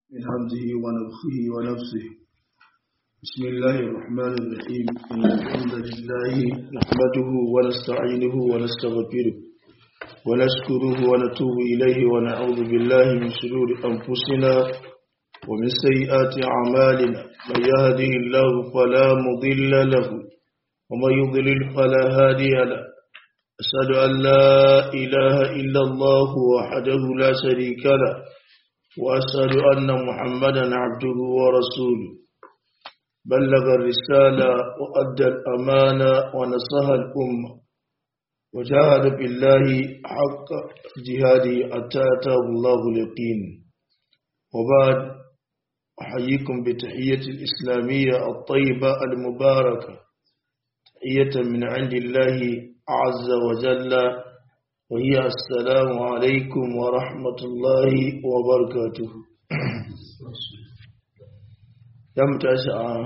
من همزه ونفخه ونفسه بسم الله الرحمن الرحيم إن الحمد لله نحمده ونستعينه ونستغفره ونشكره ونتوب إليه ونعوذ بالله من شرور أنفسنا ومن سيئات أعمالنا من يهده الله فلا مضل له ومن يضلل فلا هادي له أشهد أن لا إله إلا الله وحده لا شريك له وأشهد أن محمدا عبده ورسوله بلغ الرسالة وأدى الأمانة ونصح الأمة وجاهد بالله حق جهاده حتى أتاه الله اليقين وبعد أحييكم بتحية الإسلامية الطيبة المباركة تحية من عند الله عز وجل وهي السلام عليكم ورحمة الله وبركاته دم تشاء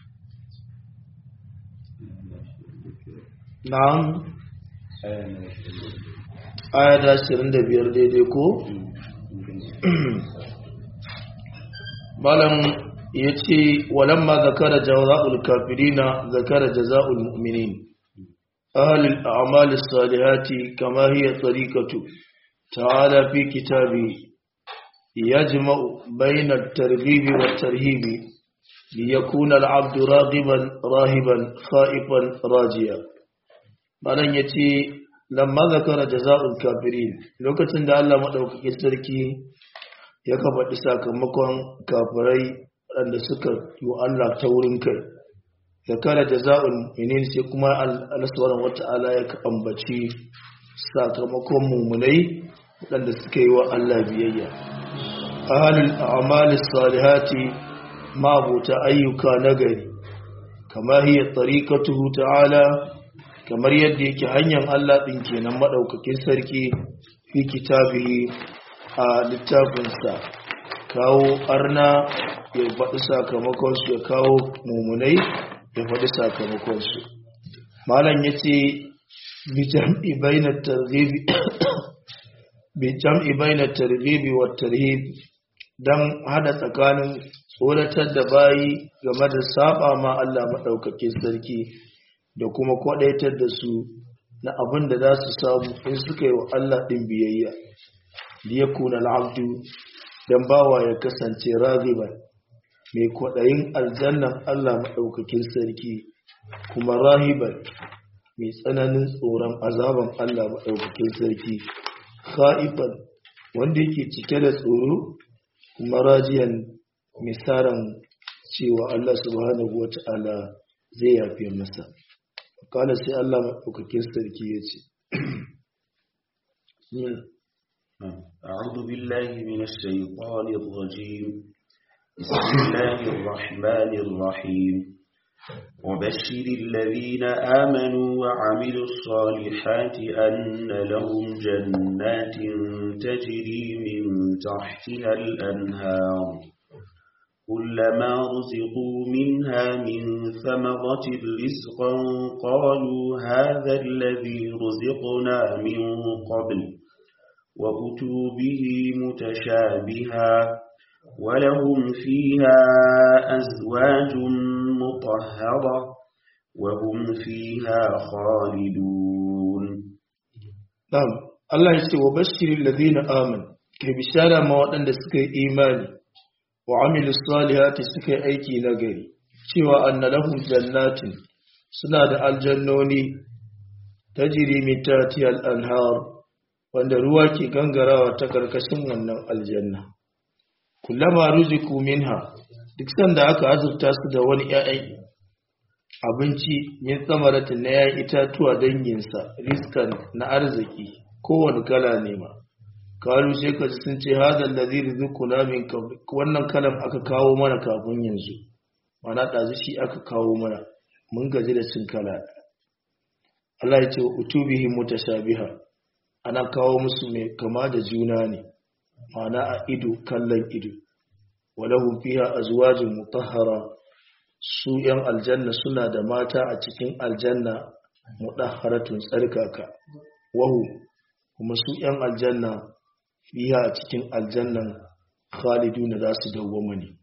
نعم آية 25 daidai ko malam ya ce walamma zakara jaza'ul kafirina zakara jaza'ul mu'minin أهل الأعمال الصالحات كما هي طريقة تعالى في كتابه يجمع بين الترغيب والترهيب ليكون العبد راغبا راهبا خائفا راجيا malam ya ce lamma zakara jaza'ul kafirin lokacin da Allah maɗaukakin sarki ya kafaɗi sakamakon kafirai waɗanda suka yi Allah ta wurin kai zakara jaza'ul mu'minin sai kuma Allah subhanahu wata'ala ya ambaci sakamakon mumunai waɗanda suka yi wa Allah biyayya ahlul a'mali salihati mabuta ayyuka nagari kama hiya tariqatuhu ta'ala kamar yadda yake hanyar Allah din kenan madaukakin sarki fi kitabihi a littafinsa kawo arna ya faɗi sakamakon su ya kawo mumunai ya faɗi sakamakonsu malam ya ce bijam'i bainar tarbibi wa tarhibi don hada tsakanin tsoratar da bayi game da saba ma Allah maɗaukakin sarki da kuma kwaɗaitar da su na abin da za su samu in suka yi wa Allah ɗin biyayya liyakuna al'abdu don bawa ya kasance ragiban mai kwaɗayin aljannan Allah maɗaukakin sarki kuma rahiban mai tsananin tsoron azaban Allah maɗaukakin sarki kha'ifan wanda yake cike da tsoro kuma rajiyan misaran cewa Allah subhanahu wa ta'ala zai yafe masa kala sai Allah maɗaukakin sarki ya ce أعوذ بالله من الشيطان الرجيم بسم الله الرحمن الرحيم وبشر الذين آمنوا وعملوا الصالحات أن لهم جنات تجري من تحتها الأنهار كلما رزقوا منها من ثمرة رزقا قالوا هذا الذي رزقنا من قبل وأتوا به متشابها ولهم فيها أزواج مطهرة وهم فيها خالدون نعم الله يسي وبشر الذين آمنوا كي بشارة ما وطن سكي إيماني وعمل الصالحات سكي أيكي نغري شوى أن لهم جنات سناد الجنوني تجري من تاتي الأنهار wanda ruwa ke gangarawa ta karkashin wannan aljanna kullama ruziku minha duk sanda aka azurta su da wani ƴaƴan abinci min tsamaratin na ƴaƴan itatuwa danginsa riskan na arziki kowane kala ne ma kalu sai ka sun ce hada allazi rizquna min wannan kalam aka kawo mana kafin yanzu mana ɗazu shi aka kawo mana mun gaji da cin kala Allah ya ce utubihi mutashabiha ana kawo musu mai kama da juna ne mana a ido kallon ido walahum fiha azwajun mutahhara su yan aljanna suna da mata a cikin aljanna mutahharatun tsarkaka wahu kuma su yan aljanna fiha a cikin aljannan khaliduna za su dawwama ne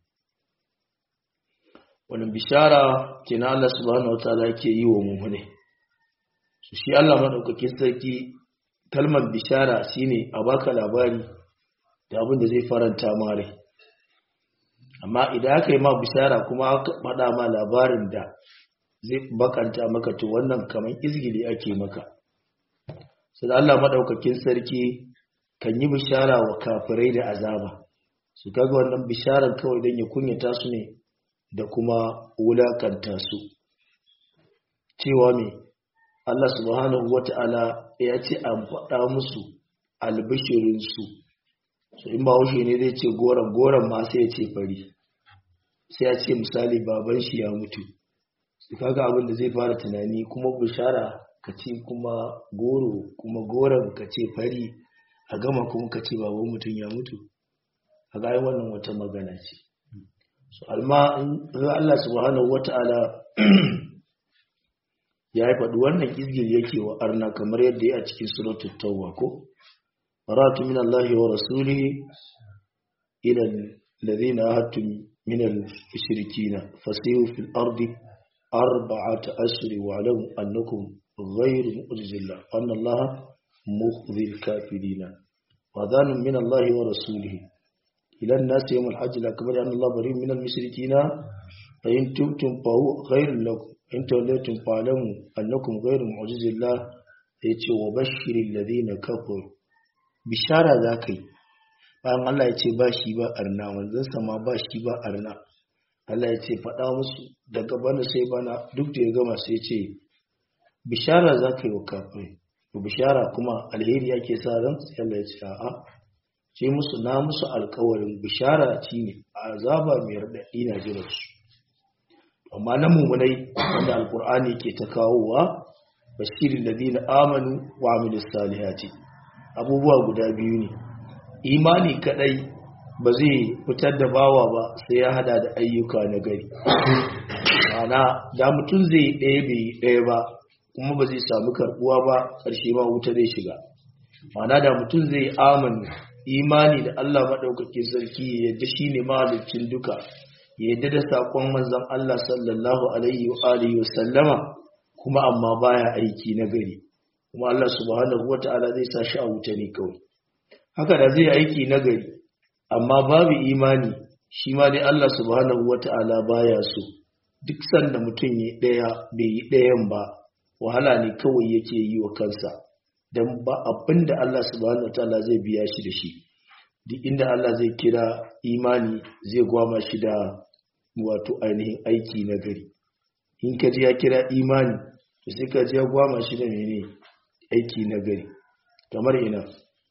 wannan bishara kenan Allah subhanahu wataala yake yi wa mu'mini su shi Allah madaukakin sarki kalmar bishara shine a baka labari da abin da zai faranta ma rai amma idan aka yi ma bishara kuma aka faɗa ma labarin da zai bakanta maka to wannan kamar izgili ake maka sai Allah madaukakin sarki kan yi bishara wa kafirai da azaba su kaga wannan bisharar kawai don ya kunyata su ne da kuma wulakanta su cewa me Allah subhanahu wata'ala ya ce an faɗa musu albishirinsu so in ba haushe ne zai ce goron goron ma sai ya ce fari sai ya ce misali baban shi ya mutu su kaga abin da zai fara tunani kuma bishara ka ce kuma goro kuma goron ka ce fari a gama kuma ka ce baban mutum ya mutu a gayan wannan wata magana ce so alma Allah subhanahu wata'ala ya yi faɗi wannan izgil yake wa arna kamar yadda ya a cikin suratul tawwa ko ratu min Allah wa rasulihi ila alladhina ahadtum min al-mushrikeen fasihu fil ardi arba'ata ashhur wa alamu annakum ghayru mu'jizillah anna Allah mukhzi al-kafirin wa dhanun min Allah wa rasulihi ila an-nas yawm al-hajj al-akbar anna Allah bari min al-mushrikeen fa in tubtum fa huwa khayrun lakum in tawallaytum fa'lamu annakum ghayru mu'jizillah yace wa bashiril ladina kafaru bishara zakai bayan Allah ya ce ba shi ba arna manzon sama ba shi ba arna Allah ya ce faɗa musu daga bana sai bana duk da ya gama sai ya ce bishara zakai wa kafirai to bishara kuma alheri yake sa ran sai Allah ya ce a'a ce musu na musu alƙawarin bishara ce ne azaba mai radadi na jiran su amma na mummunai wanda alkur'ani ke ta kawowa bashirin ladina amanu wa amilus salihati abubuwa guda biyu ne imani kadai ba zai fitar da bawa ba sai ya hada da ayyuka na gari ana da mutum zai yi ɗaya bai yi ɗaya ba kuma ba zai samu karbuwa ba ƙarshe ma wuta zai shiga mana da mutum zai yi amanu imani da Allah maɗaukakin sarki yadda shi ne mahalicin duka yadda da saƙon manzan Allah sallallahu alaihi wa alihi wa sallama kuma amma baya aiki na gari kuma Allah subhanahu wata'ala zai sa shi a wuta ne kawai haka da zai aiki na gari amma babu imani shi ma dai Allah subhanahu wata'ala baya so duk sanda mutum ya ɗaya bai yi ɗayan ba wahala ne kawai yake yi wa kansa don ba abin da Allah subhanahu wata'ala zai biya shi da shi duk inda Allah zai kira imani zai gwama shi da wato ainihin aiki na gari in ka ji ya kira imani to sai ka ji ya gwama shi da mene aiki na gari kamar ina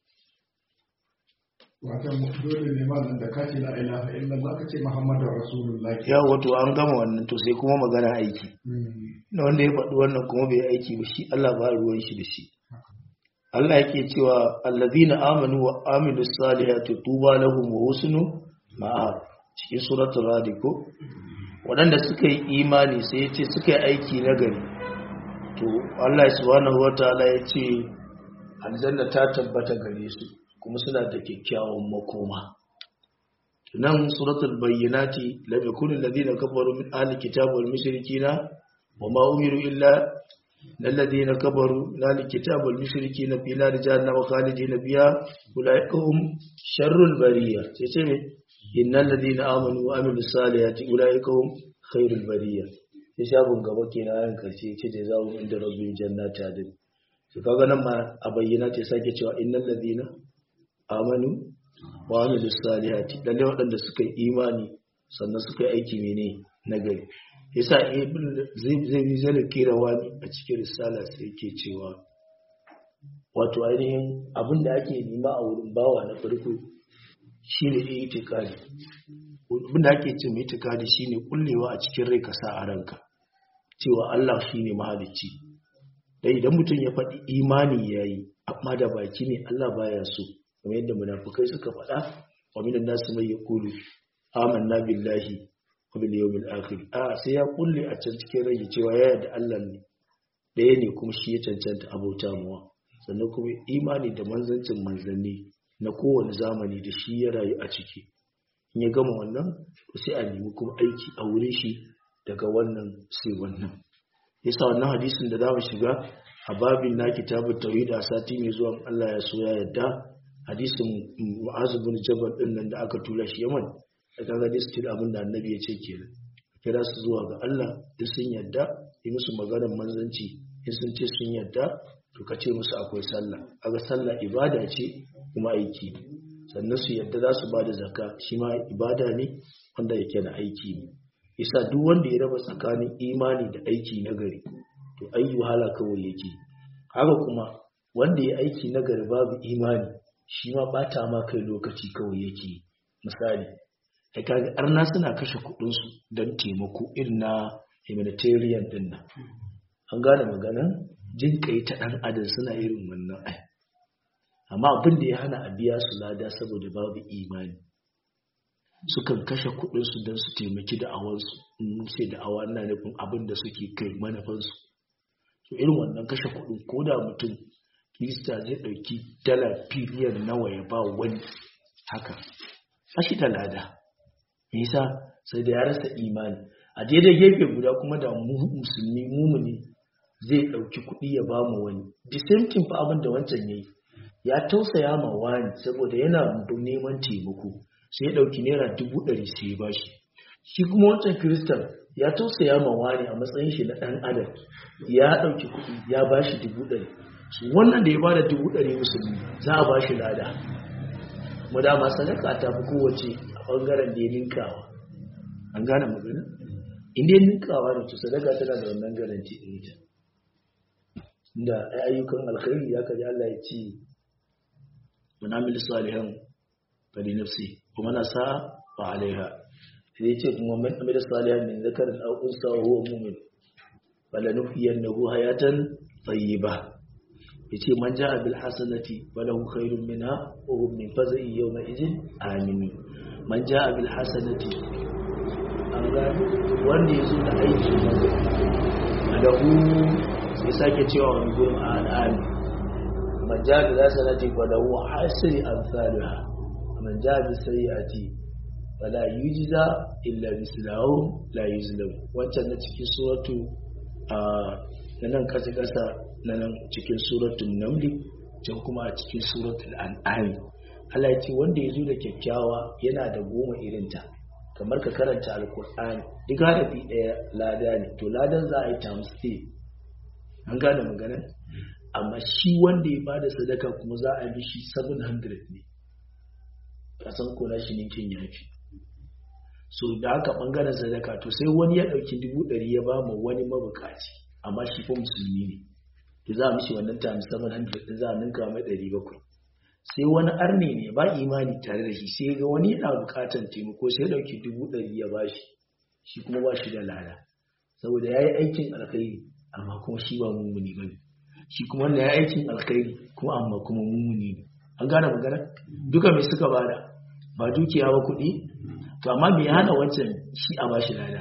watan dole ne ma da ka ce la ilaha illallah ka ce muhammadur rasulullah ya wato an gama wannan to sai kuma magana aiki na wanda ya faɗi wannan kuma bai aiki ba shi Allah ba ruwan shi da shi Allah yake cewa allazina amanu wa amilus salihati tuba lahum wa husnu ma'ab cikin suratul radi ko waɗanda suka yi imani sai ya ce suka yi aiki na gari to Allah subhanahu wataala ya ce aljanna ta tabbata gare su kuma suna da kyakkyawan makoma nan suratul bayyinati lam yakun alladhina kafaru min ahli kitab wal mushrikina wama umiru illa الذين كبروا لا الكتاب والمشركين في نار جهنم خالدين فيها أولئك هم شر البرية تسمع إن الذين آمنوا وعملوا الصالحات أولئك هم خير البرية hisabun gaba kenan ayan karshe ce da zawo inda rabbin jannati adin to kaga nan ma a bayyana ce sake cewa innal ladina amanu wa amilus salihati lalle waɗanda suka yi imani sannan suka yi aiki mene na gari yasa ibn zai yi zai kira wani a cikin risala sai yake cewa wato ainihin abin da ake nema a wurin bawa na farko shine itikadi abin da ake ce mai itikadi shine kullewa a cikin rai ka sa a ranka cewa Allah shine mahalicci dai idan mutum ya faɗi imani yayi amma da baki ne Allah baya so kamar yadda munafukai suka faɗa wa minan nasu mai yaqulu amanna billahi bil yawmil akhir a sai ya kulle a can cikin rage cewa ya yarda Allah ne ɗaya ne kuma shi ya cancanta abota muwa sannan kuma imani da manzancin manzanni na kowane zamani da shi ya rayu a ciki in ya gama wannan sai a nemi kuma aiki a wurin shi daga wannan sai wannan yasa wannan hadisin da za mu shiga a babin na kitabun tauhid a sati mai zuwa Allah ya so ya yadda hadisin Mu'az bin Jabal din nan da aka tura shi Yaman da kaga dai still abin da Annabi ya ce kenan kira su zuwa ga Allah duk sun yadda yi musu maganar manzanci in sun ce sun yadda to ka ce musu akwai sallah kaga sallah ibada ce kuma aiki ne sannan su yadda za su ba da zakka shi ma ibada ne wanda yake na aiki ne isa duk wanda ya raba tsakanin imani da aiki na gari to ayyu hala kawai yake haka kuma wanda ya aiki na gari babu imani shi ma bata ma kai lokaci kawai yake misali ai kaga arna suna kashe kudin su don taimako irin na humanitarian din nan an gane magana jin kai ta dan adam suna irin wannan ai amma abin da ya hana a biya su lada saboda babu imani sukan kashe kudinsu don su taimaki da'awarsu in ce da'awa na nufin abin da suke kai manufansu to irin wannan kashe kudin ko da mutum kirista zai ɗauki dala biliyan nawa ya ba wani haka a shi da lada nisa sai da ya rasa imani a daidai gefe guda kuma da musulmi mumuni zai ɗauki kuɗi ya ba mu wani the same thing fa abin da wancan ya yi ya tausaya ma wani saboda yana neman taimako sai ya ɗauki naira dubu ɗari sai ya bashi shi kuma wancan kiristan ya tausaya ma wani a matsayin shi na ɗan adam ya ɗauki kuɗi ya bashi dubu ɗari su wannan da ya bada dubu ɗari musulmi za a bashi lada mu dama sadaka ta fi kowace a ɓangaren da ya ninkawa an gane magana in dai ninkawa ne to sadaka tana da wannan garanti ɗin ita inda ayyukan alkhairi ya kaji Allah ya ce man amil salihan fali nafsi kuma na sa fa alaiha sai ce kuma man amil salihan min zakarin aw unsa wa huwa mu'min fala nuhyiyannahu hayatan tayyiba yace man jaa bil hasanati falahu khairun minha wa hum min faza'i yawma idhin amin man jaa bil hasanati an ga wanda yazo da aiki lahu sai sake cewa wani gurin al'ami man ja da zasa na ce kwada wa hasiri an tsariha man ja da sayyati fala yujza illa mislahu la yuzlam wancan na cikin suratu a nan kasa kasa na nan cikin suratul namli can kuma a cikin suratul an'am Allah ya ce wanda ya zo da kyakkyawa yana da goma irinta kamar ka karanta alkur'ani duk harafi ɗaya lada ne to ladan za a yi times an gane maganar amma shi wanda ya bada sadaka kuma za a yi shi 700 ne kasan kona shi ninkin yafi so da haka bangaren sadaka to sai wani ya dauki dubu ɗari ya ba mu wani mabukaci amma shi fa musulmi ne to za a mishi wannan times 700 din za a ninka mai 700 sai wani arne ne ba imani tare da shi sai ga wani yana bukatan taimako sai ya dauki dubu ɗari ya bashi shi kuma ba shi da lada saboda ya yi aikin alkhairi amma kuma shi ba mummuni ba ne shi kuma wanda ya aikin alkhairi kuma amma kuma mummuni ne an gane magana duka mai suka bada ba dukiya ba kuɗi to amma mai hana wancan shi a bashi lada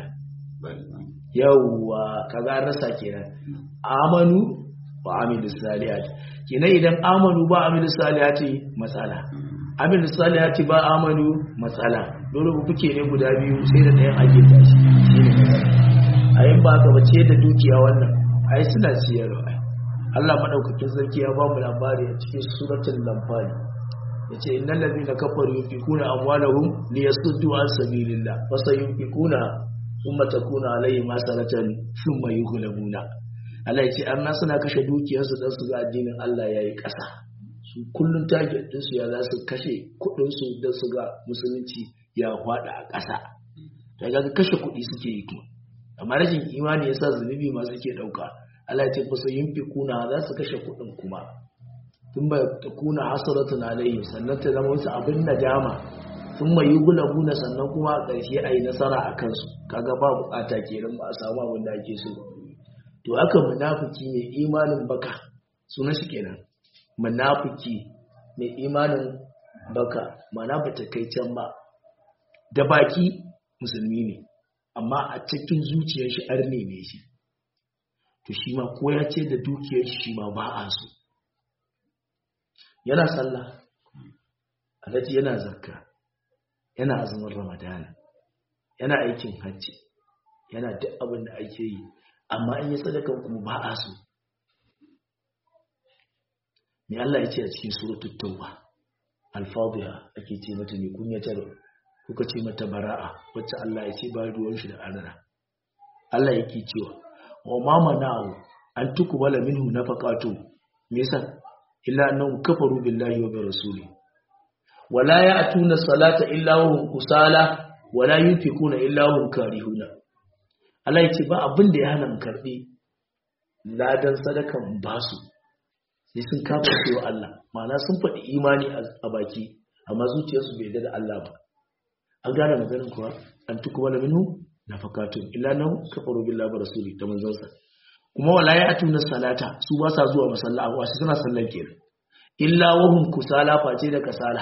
yawwa kaga an rasa kenan amanu wa amilu salihati kenan idan amanu ba amilu salihati matsala amilu salihati ba amanu matsala dole ku kuke ne guda biyu sai da ɗayan ake tashi shine matsala a yin ba ka bace da dukiya wannan ai suna siyarwa Allah madaukakin sarki ya ba mu labari a cikin suratul lamfani yace innal ladina kafaru yunfikuna amwalahum liyasuddu an sabilillah fa sayunfikuna thumma takuna alaihim hasanatan thumma yughlabuna Allah yace amma suna kashe dukiyarsu dan su ga addinin Allah yayi ƙasa su kullun target din su ya za su kashe kudin su dan su ga musulunci ya hwada a ƙasa daga kashe kuɗi suke yi kuma amma rashin imani yasa zunubi ma suke dauka Allah ya ce fa yin fi kuna za su kashe kuɗin kuma tun ba ta kuna hasaratun alayhi sannan ta zama wasu abin nadama sun mai yi gulabuna sannan kuma a ƙarshe a yi nasara a kansu kaga ba bukata kenan ba a samu abin da ake so to haka munafiki mai imanin baka sunan shi kenan munafiki mai imanin baka mana ba ta kai can ba da baki musulmi ne amma a cikin zuciyar shi arne ne shi to shi ma ko ya ce da dukiyar shi ma ba a so yana sallah alhaji yana zakka yana azumin ramadana yana aikin hajji yana duk abin da ake yi amma in yi sadakan kuma ba a so me Allah ya ce a cikin suratul tauba al-fadhiha ake ce mata ne kunyatar kuka ce mata bara'a wacce Allah ya ce ba ruwan shi da arana Allah yake cewa wa ma mana'u an tukubala minhu nafaqatu me yasa illa annahum kafaru billahi wa bi rasuli wala ya'tuna salata illa wa hum kusala wala yunfikuna illa wa hum karihuna Allah ya ce ba abin da ya hana mu karbi ladan sadakan basu sai sun kafa cewa Allah ma'ana sun faɗi imani a baki amma zuciyarsu bai yarda da Allah ba an gane maganin kuwa an tukubala minhu nafaqatu illa annahum kafaru billahi wa rasuli da manzansa kuma wala ya atuna salata su ba sa zuwa masalla a wasu suna sallan kenan illa wahum kusala face da kasala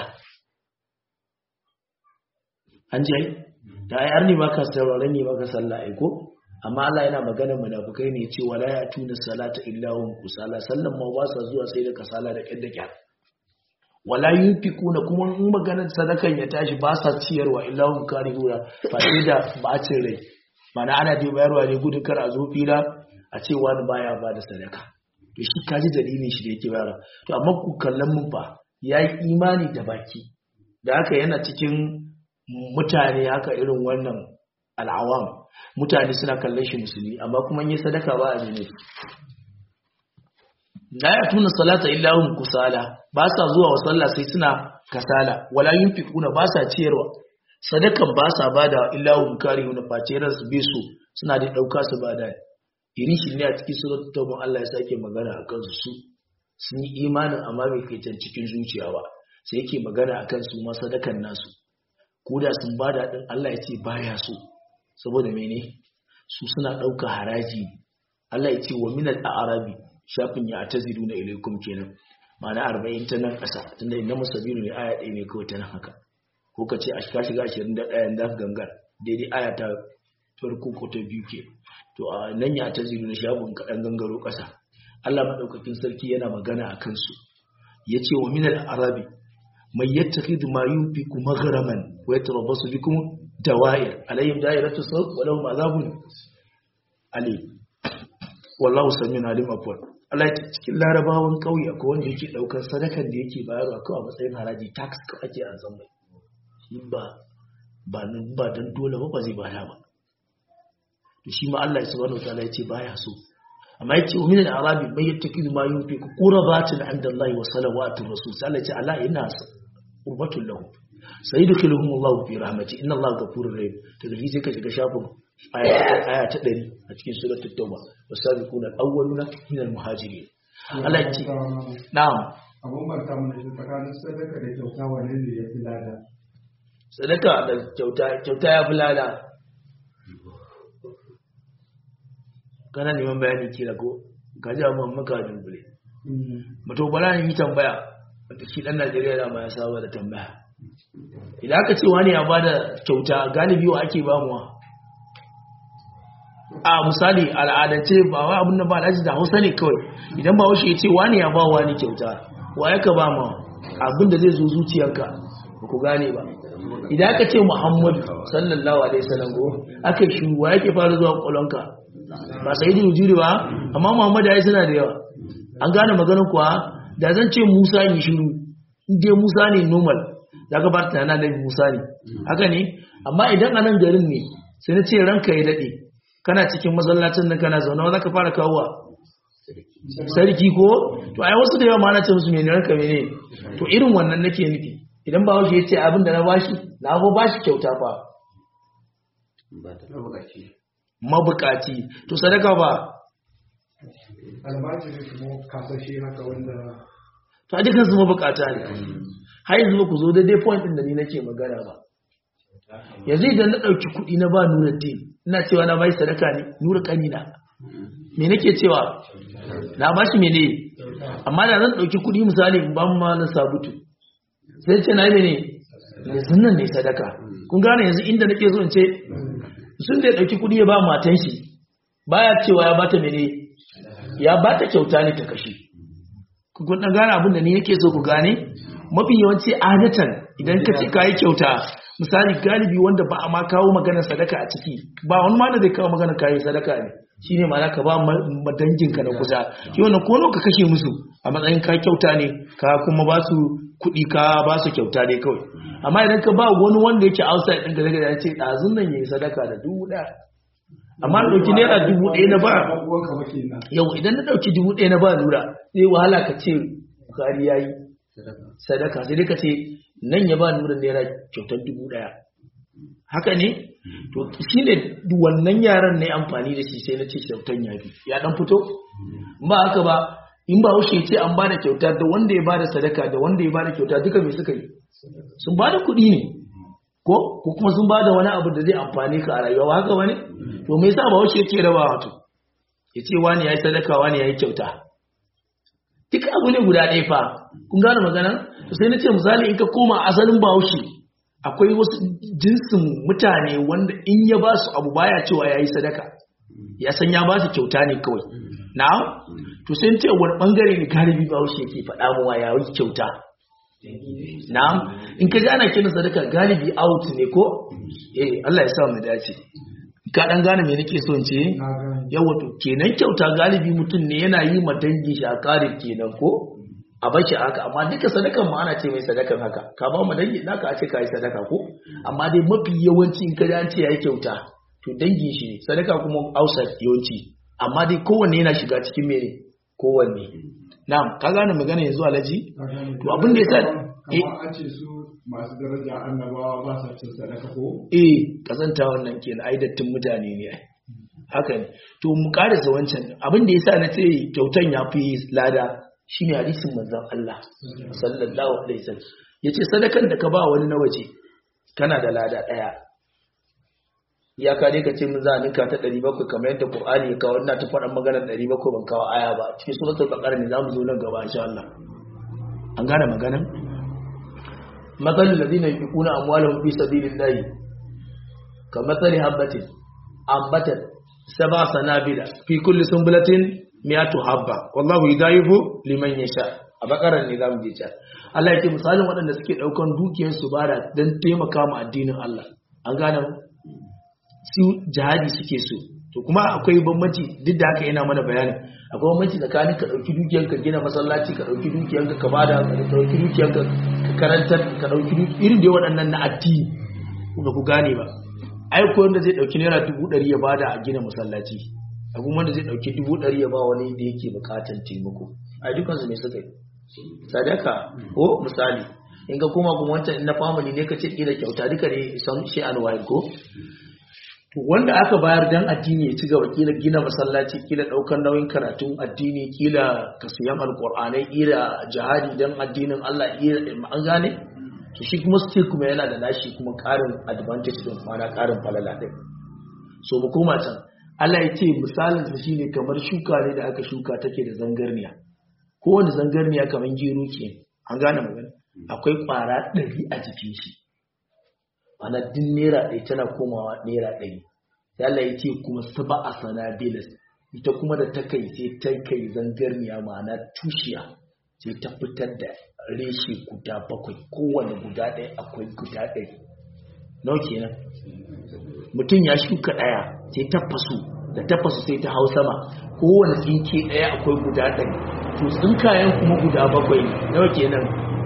an ji da ai arni ba ka sauraron ne ba ka sallah ai ko amma Allah yana maganar munafikai ne ce wala ya atuna salata illa wahum kusala sallan ma ba sa zuwa sai da kasala da kyar da kyar wala yunfikuna kuma in maganar sadakan ya tashi ba sa ciyarwa illa hum karihuna face da bacin rai mana ana dai bayarwa ne gudun kar a zo fila a ce wani baya ba da sadaka to shi kaji dalilin shi da yake bayarwa to amma ku kallon mun fa yayi imani da baki da haka yana cikin mutane haka irin wannan al'awam mutane suna kallon shi musulmi amma kuma yi sadaka ba a ne la ya tuna salata illa hum kusala ba sa zuwa wa sallah sai suna kasala wala yunfiquna ba sa ciyarwa sadakan ba sa bada illa hum karihuna face ransu bi su suna da dauka su bada irin shi ne a cikin suratul tauba Allah ya sake magana akan su sun yi imanin amma bai kai can cikin zuciya ba sai yake magana akan su ma sadakan nasu koda sun bada din Allah ya ce baya so saboda mene su suna dauka haraji Allah ya ce wa minal a'rabi shafin ya tazidu na ilaikum kenan ma'ana arba'in ta nan ƙasa tunda inda musabiru ne aya ɗaya ne kawai ta nan haka ko ka ce a shiga shiga ashirin da ɗayan da gangar daidai aya ta farko ko ta biyu ke to a nan ya tazidu na shafin kaɗan gangaro ƙasa Allah maɗaukakin sarki yana magana a kansu ya ce wa minal arabi mai yattakhidhu ma yunfiqu maghraman wa yatarabbasu bikum dawa'ir alayhim da'iratu sawt wa lahum azabun alim wallahu samiun alim afwan Allah ya cikin larabawan kauye akwai wanda yake daukar sadakan da yake bayarwa kawai a matsayin haraji tax ka ake an san mai shi ba ba nan ba dan dole ba ba zai bada ba to shi ma Allah subhanahu wataala ya ce baya so amma ya ce min al-arabi may yattakidu ma yunfiqu qurbatin 'inda Allah wa salawatu rasul sai Allah ya ce ala inna qurbatul lahu sayyidukhuluhum Allah fi rahmati inna Allah ghafurur rahim to da sai ka shiga shafin aya ta ɗari a cikin suratul tauba wasabiquna al-awwaluna min al-muhajirin Allah ya ce na'am abun barka mun shi tsakanin sadaka da kyauta wanne ne ya fi lada sadaka da kyauta kyauta ya fi lada kana neman bayani kira ko ka ji amma maka dubbule mato bala yi tambaya wata shi dan Najeriya da ma ya saba da tambaya idan aka ce wani ya bada kyauta galibi wa ake bamuwa a misali al'adance ba wa abin da ba alhaji da hausa ne kawai idan ba washe ya ce wani ya ba wani kyauta wa ya ka ba ma abin da zai zo zuciyarka ba ku gane ba idan aka ce muhammadu sallallahu alaihi wasallam go aka shi wa yake fara zuwa kwalonka ba sai da juri ba amma muhammadu ya suna da yawa an gane maganar kuwa da zan ce musa yi shiru inda musa ne normal da ka bar tunanin da musa ne haka ne amma idan a nan garin ne sai na ce ranka ya daɗe kana cikin masallacin nan kana zaune za ka fara kawowa sarki ko to ai wasu da yawa ma na ce musu mene ranka mene to irin wannan nake nufi idan ba wasu ya ce abin da na bashi na go bashi kyauta fa mabukaci to sadaka ba albashi ne kuma kasashe haka wanda to a dukkan su mabukata ne har yanzu ba ku zo daidai point din da ni nake magana ba yanzu idan na ɗauki kuɗi na ba nura din ina cewa na bai sadaka ne nura kanina me nake cewa na ba shi mene amma da zan ɗauki kuɗi misali in ban ma na sabutu sai ce na yi mene yanzu nan ne sadaka kun gane yanzu inda nake so in ce sun da ya ɗauki kuɗi ya ba matan shi baya cewa ya bata mene ya bata kyauta ne ta kashe kun ɗan gane abin da ni nake so ku gane mafi yawanci adatan idan ka ce ka yi kyauta misali galibi wanda ba a ma kawo maganar sadaka a ciki ba wani ma da zai kawo maganar kayan sadaka ne shine ma ka ba madanginka na kusa shi wannan ko ka kashe musu a matsayin ka kyauta ne ka kuma ba su kuɗi ka ba su kyauta ne kawai amma idan ka ba wani wanda yake outside ɗin gare ya ce ɗazun nan yayi sadaka da dubu ɗaya amma na ɗauki naira dubu ɗaya na ba yau idan na ɗauki dubu ɗaya na ba lura zai wahala ka ce bukari ya yi sadaka sai dai ka ce nan ya ba nura naira kyautar dubu ɗaya haka ne to shi ne wannan yaran na amfani da shi sai na ce kyautar ya fi ya ɗan fito ba haka ba in ba haushe ce an ba da kyauta da wanda ya ba da sadaka da wanda ya ba da kyauta duka mai suka yi sun ba da kuɗi ne ko ko kuma sun ba da wani abu da zai amfani ka a rayuwa haka wani to me yasa ba haushe yake raba wato ya ce wani ya yi sadaka wani ya yi kyauta duka abu ne guda ɗaya fa kun gane magana to sai na ce misali in ka koma asalin bahaushe akwai wasu jinsin mutane wanda in ya ba su abu baya cewa ya yi sadaka ya san ya ba su kyauta ne kawai na to sai ce wani bangare ne galibi bahaushe yake faɗa mawa ya yi kyauta na'am in ka ji ana kiran sadaka galibi out ne ko eh Allah ya sa mu dace ka dan gane me nake so in ce yawa to kenan kyauta galibi mutum ne yana yi ma dangi shi a karin kenan ko a bashi haka amma duka sadakan ma ana ce mai sadakan haka ka ba mu dangi naka a ce ka yi sadaka ko amma dai mafi yawanci in ka ji an ce yayi kyauta to dangin shi ne sadaka kuma outside yawanci amma dai kowanne yana shiga cikin mene kowanne na'am ka gane magana yanzu alaji to abin da yasa eh an ce su masu daraja annabawa ba sa cin sadaka ko eh kazanta wannan kenan ai dattin mutane ne ai haka ne to mu karasa wancan abin da yasa na ce kyautan ya fi lada shine hadisin manzon Allah sallallahu alaihi wasallam yace sadakan da ka ba wani na waje kana da lada daya ya ka dai ka ce mun za a ninka ta 700 kamar yadda Qur'ani ya kawo ina ta faɗan maganar 700 ban kawo aya ba cikin suratul baqara ne zamu zo nan gaba insha Allah an gane maganar مثل الذين ينفقون أموالهم في سبيل الله كمثل حبة أنبتت سبع سنابل في كل سنبلة مئة حبة والله يضاعف لمن يشاء أبقر النظام ديجا Allah ya ce misalin waɗanda suke ɗaukan dukiyar su bada don taimaka ma addinin Allah an gane su jihadi suke so to kuma akwai bambanci duk da haka yana mana bayani akwai bambanci tsakanin ka ɗauki dukiyar ka gina masallaci ka ɗauki dukiyar ka bada ka ɗauki dukiyar ka karantar ka ɗauki irin da waɗannan na addini ba ku gane ba ai ko wanda zai ɗauki naira dubu ɗari ya bada a gina masallaci a kuma wanda zai ɗauki dubu ɗari ya ba wani da yake buƙatar taimako a dukansu ne suka yi sadaka ko misali in ga kuma kuma wancan na family ne ka ce kila kyauta duka ne san shi alwahid ko to wanda aka bayar dan addini ya ci gaba kila gina masallaci kila daukar nauyin karatun addini kila kasiyan alqur'anai kila jihadi dan addinin Allah kila an gane to shi kuma still kuma yana da nashi kuma karin advantage din mana karin falala din so mu koma can Allah ya ce misalin sa shine kamar shuka ne da aka shuka take da zangarniya kowane zangarniya kamar gero ke an gane magana akwai kwara ɗari a jikin shi ana din naira ɗaya tana komawa naira ɗari sai Allah ya ce kuma saba a sanabilas ita kuma da ta kai sai ta kai zangarniya ma'ana tushiya sai ta fitar da reshe guda bakwai kowane guda ɗaya akwai guda ɗari nau kenan mutum ya shuka ɗaya sai ta fasu da ta fasu sai ta hau sama kowane tsinke ɗaya akwai guda ɗari to tsinkayen kuma guda bakwai nawa kenan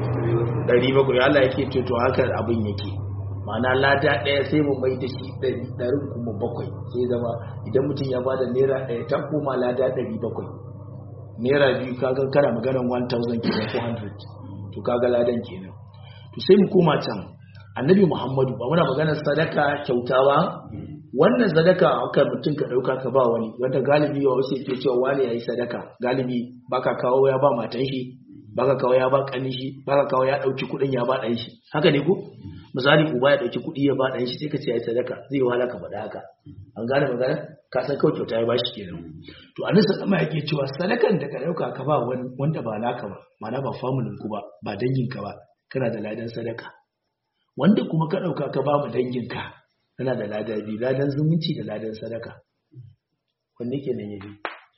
ɗari bakwai Allah yake ce to haka abin yake ma'ana lada ɗaya sai mu mai da shi ɗari kuma bakwai sai zama idan mutum ya bada naira ɗaya ta koma lada ɗari bakwai naira biyu kaga kana maganar 1000 kenan 400 to kaga ladan kenan to sai mu koma can annabi muhammadu ba muna maganar sadaka kyauta ba wannan sadaka aka mutum ka ɗauka ka ba wani wanda galibi wa wasu ke cewa wani ya yi sadaka galibi baka kawo ya ba matan shi baka kawo ya ba kanin shi baka kawo ya ɗauki kuɗin ya ba ɗan shi haka ne ko misali uba ya ɗauki kuɗi ya ba ɗan shi sai ka ce ya yi sadaka zai wahala ka faɗa haka an gane magana ka san kawai kyauta ya ba shi kenan to a nisa ɗama yake cewa sadakan da ka ɗauka ka ba wani wanda ba naka ba ma'ana ba familin ku ba ba danginka ba kana da ladan sadaka wanda kuma ka ɗauka ka ba mu danginka kana da lada biyu ladan zumunci da ladan sadaka wanne ke nan yabi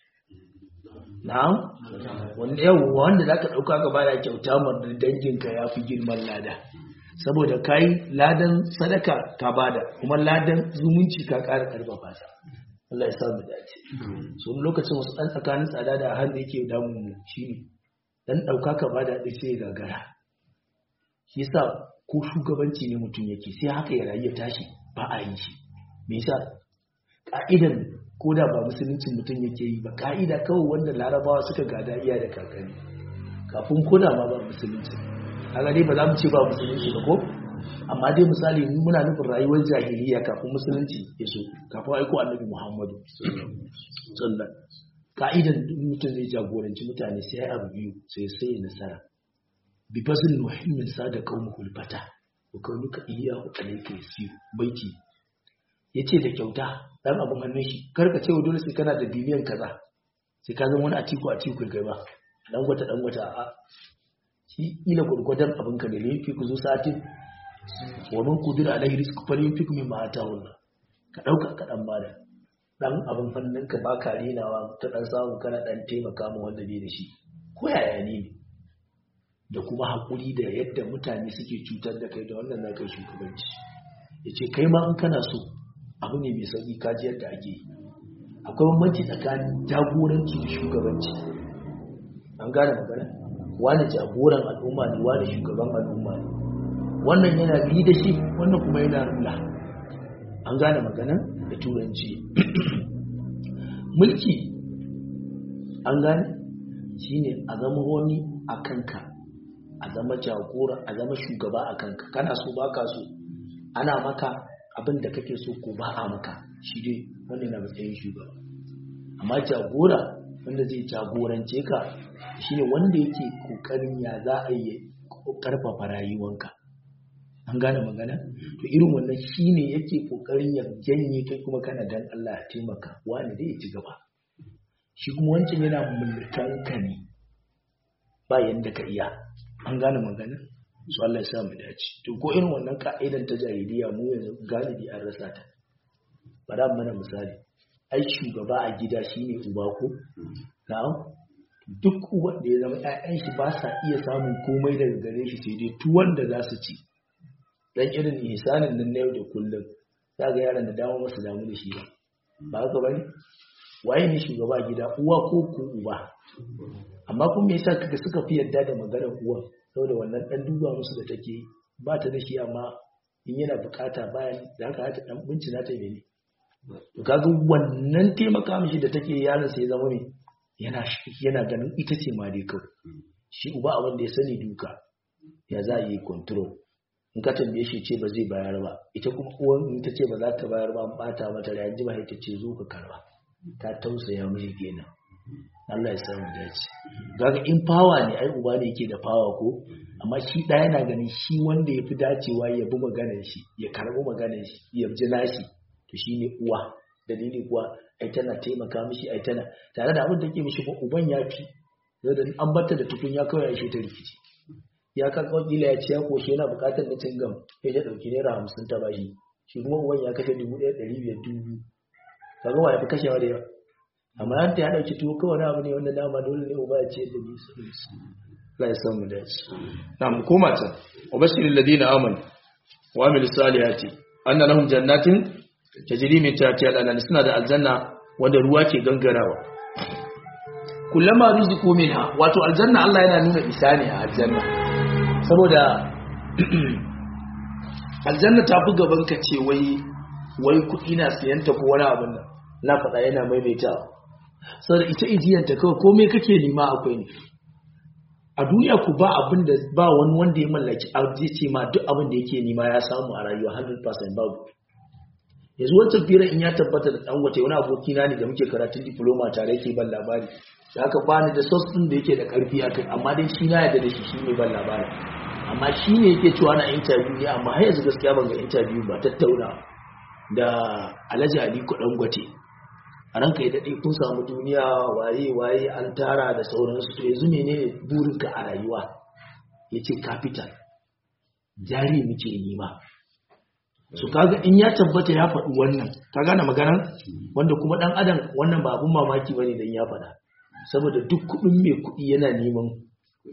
na'am wanda yau wanda zaka ɗauka ka ba da kyauta ma danginka ya fi girman lada saboda kai ladan sadaka ka bada kuma ladan zumunci ka ƙara ƙarfafa ta Allah ya samu dace so lokacin wasu ɗan tsakanin tsada da hannu yake damun mu shine dan ɗauka ka bada ɗin sai gagara shi yasa ko shugabanci ne mutum yake sai haka ya rayu ya tashi ba a yi shi me yasa ka'idan ko da ba musuluncin mutum yake yi ba ka'ida kawai wanda larabawa suka gada iya da kakanni kafin koda ma ba musulunci kaga dai ba za mu ce ba musulunci ba ko amma dai misali muna nufin rayuwar jahiliya kafin musulunci ya so kafin aiko annabi muhammadu sallallahu ka'idan mutum zai jagoranci mutane sai abu biyu sai sai nasara bi fasil muhimmin sa da qaumul fata wa kaunuka iyyahu alayka yasir baiti yace da kyauta dan abun hannun shi karka ce dole sai kana da biliyan kaza sai ka zama wani atiku atiku kai ba dan gwata dan gwata a shi ila gurgudan abin ka ne ne fi ku zo satin wa man qudira alaihi rizqu falyunfiq mimma ataahu Allah ka dauka ka dan bada dan abin hannun ka ba ka renawa ta dan samu kana dan taimaka mu wanda bai da shi ko yaya ne da kuma hakuri da yadda mutane suke cutar da kai da wannan na kai shugabanci yace kai ma in kana so abu ne mai sauki kaji yadda ake yi akwai bambanci tsakanin jagoranci da shugabanci an gane magana wani jagoran al'umma ne wani shugaban al'umma ne wannan yana bi da shi wannan kuma yana rula an gane magana da turanci mulki an gane shine a zama wani a kanka a zama jagora a zama shugaba a kanka kana so baka so ana maka abin da kake so ko ba a maka shi dai wannan na matsayin shugaba amma jagora wanda zai jagorance ka shine wanda yake kokarin ya za a yi karfafa rayuwanka an gane magana to irin wannan shine yake kokarin ya janye kai kuma kana dan Allah ya taimaka wani dai ya ci gaba shi kuma wancan yana mulkan ka ne ba yanda ka iya an gane magana su Allah ya sa mu dace to ko irin wannan ka'idan ta jahiliya mu yanzu galibi an rasa ta bara mana misali ai shugaba a gida shine uba ko na'am duk wanda ya zama ƴaƴan shi ba sa iya samun komai daga gare shi sai dai tuwon da za su ci dan irin ihsanin nan na yau da kullum za ga yaran da dama masu damu da shi ba ba haka bane waye ne shugaba a gida uwa ko ko uba amma kuma me yasa kaga suka fi yadda da maganar uwa saboda wannan dan duba musu da take ba ta da shi amma in yana bukata bayan da haka hata dan bincina ta ne to kaga wannan taimaka mishi da take yaron sai zama me yana yana ganin ita ce ma dai kawai shi uba abin da ya sani duka ya za a yi control in ka tambaye shi ce ba zai bayar ba ita kuma uwan in ta ce ba za ta bayar ba an bata mata da yanzu ba ita ce zo ka karba ta tausaya mishi kenan Allah ya samu dace kaga in fawa ne ai uba ne yake da fawa ko amma shi da yana ganin shi wanda yafi dacewa ya bi maganar shi ya karbi maganar shi ya ji nashi to shine uwa dalili kuwa ai tana taimaka mishi ai tana tare da abin da ke mishi ba uban ya fi da an bata da tukunya kawai ya shi ta rikici ya ka kila ya ce ya koshe yana bukatar na cingam ya ya dauki naira hamsin ta bashi shi kuma uban ya kashe dubu ɗaya ɗari biyar dubu kaga wa ya fi kashewa da yawa amma an ta ya dauki tuwo kawai abu ne wanda dama dole ne uba ya ce da ni su la ya samu da shi na mu koma ta wa bashiril ladina amanu wa amil salihati anna lahum jannatin tajri min tahtiha al-anhar suna da aljanna wanda ruwa ke gangarawa kullama rizqu minha wato aljanna Allah yana nuna isa ne a aljanna saboda aljanna ta fi gaban ka ce wai wai kuɗi na siyanta ko wani abin nan na faɗa yana maimaitawa saboda ita ijiyanta kawai komai kake nema akwai ne a duniya ku ba abin da ba wani wanda ya mallaki zai ce ma duk abin da yake nema ya samu a rayuwa 100% babu yanzu wancan firar in ya tabbata da dan wata wani aboki na ne da muke karatun diploma tare yake ban labari da aka bani da sos din da yake da karfi akai amma dai shi na yarda da shi shine ban labari amma shi ne yake cewa na interview ne amma har yanzu gaskiya ban ga interview ba tattauna da Alhaji Ali Dangote a ranka ya daɗe kun samu duniya waye waye an tara da sauransu to yanzu menene burinka a rayuwa ya ce capital jari muke nema su kaga in ya tabbata ya faɗi wannan ka gane maganar wanda kuma ɗan adam wannan ba abun mamaki bane dan ya faɗa saboda duk kuɗin mai kuɗi yana neman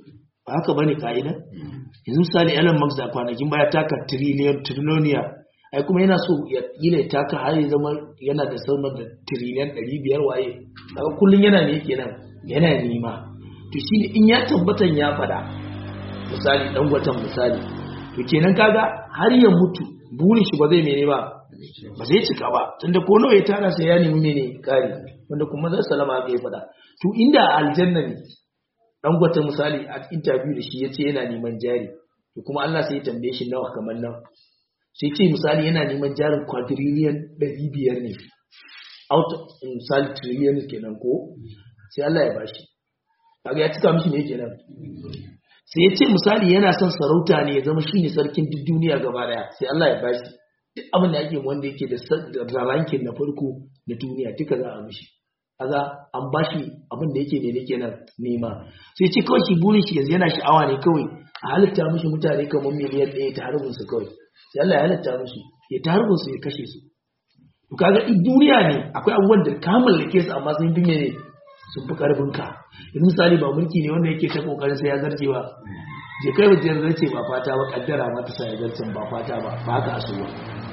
ba haka bane ka'ida yanzu misali Elon Musk da kwanakin baya taka trillion trillioniya ai kuma yana so ya kila ya taka har ya zama yana da sama da trillion 500 waye kaga kullun yana ne kenan yana nima to shi in ya tabbatan ya fada misali dan gwatan misali to kenan kaga har ya mutu burin shi ba zai mene ba ba zai cika ba tunda ko nawa ya tara sai ya nemi mene kari wanda kuma zai salama aka yi fada to inda aljanna ne dan gwata misali a interview da shi yace yana neman jari to kuma Allah sai ya tambaye shi nawa kamar nan sai ce misali yana neman jarin quadrillion 500 ne out misali trillion kenan ko sai Allah ya bashi kaga ya cika mishi ne kenan sai ya ce misali yana son sarauta ne ya zama shine sarkin duk duniya gaba daya sai Allah ya bashi duk abin da ake wanda yake da rankin na farko na duniya duka za a mishi kaga an bashi abin da yake ne ne kenan nema sai ce kawai shi burin shi yanzu yana sha'awa ne kawai a halitta mishi mutane kamar miliyan ɗaya ta harbin su kawai sai Allah ya halitta mishi ya ta harbin su ya kashe su to kaga in duniya ne akwai abubuwan da ka mallake su amma sun fi mene sun fi karfin ka yanzu misali ba mulki ne wanda yake ta kokarin sai ya zarce ba je kai wajen zarce ba fata ba kaddara ma ta sa ya zarce ba fata ba ba haka a ba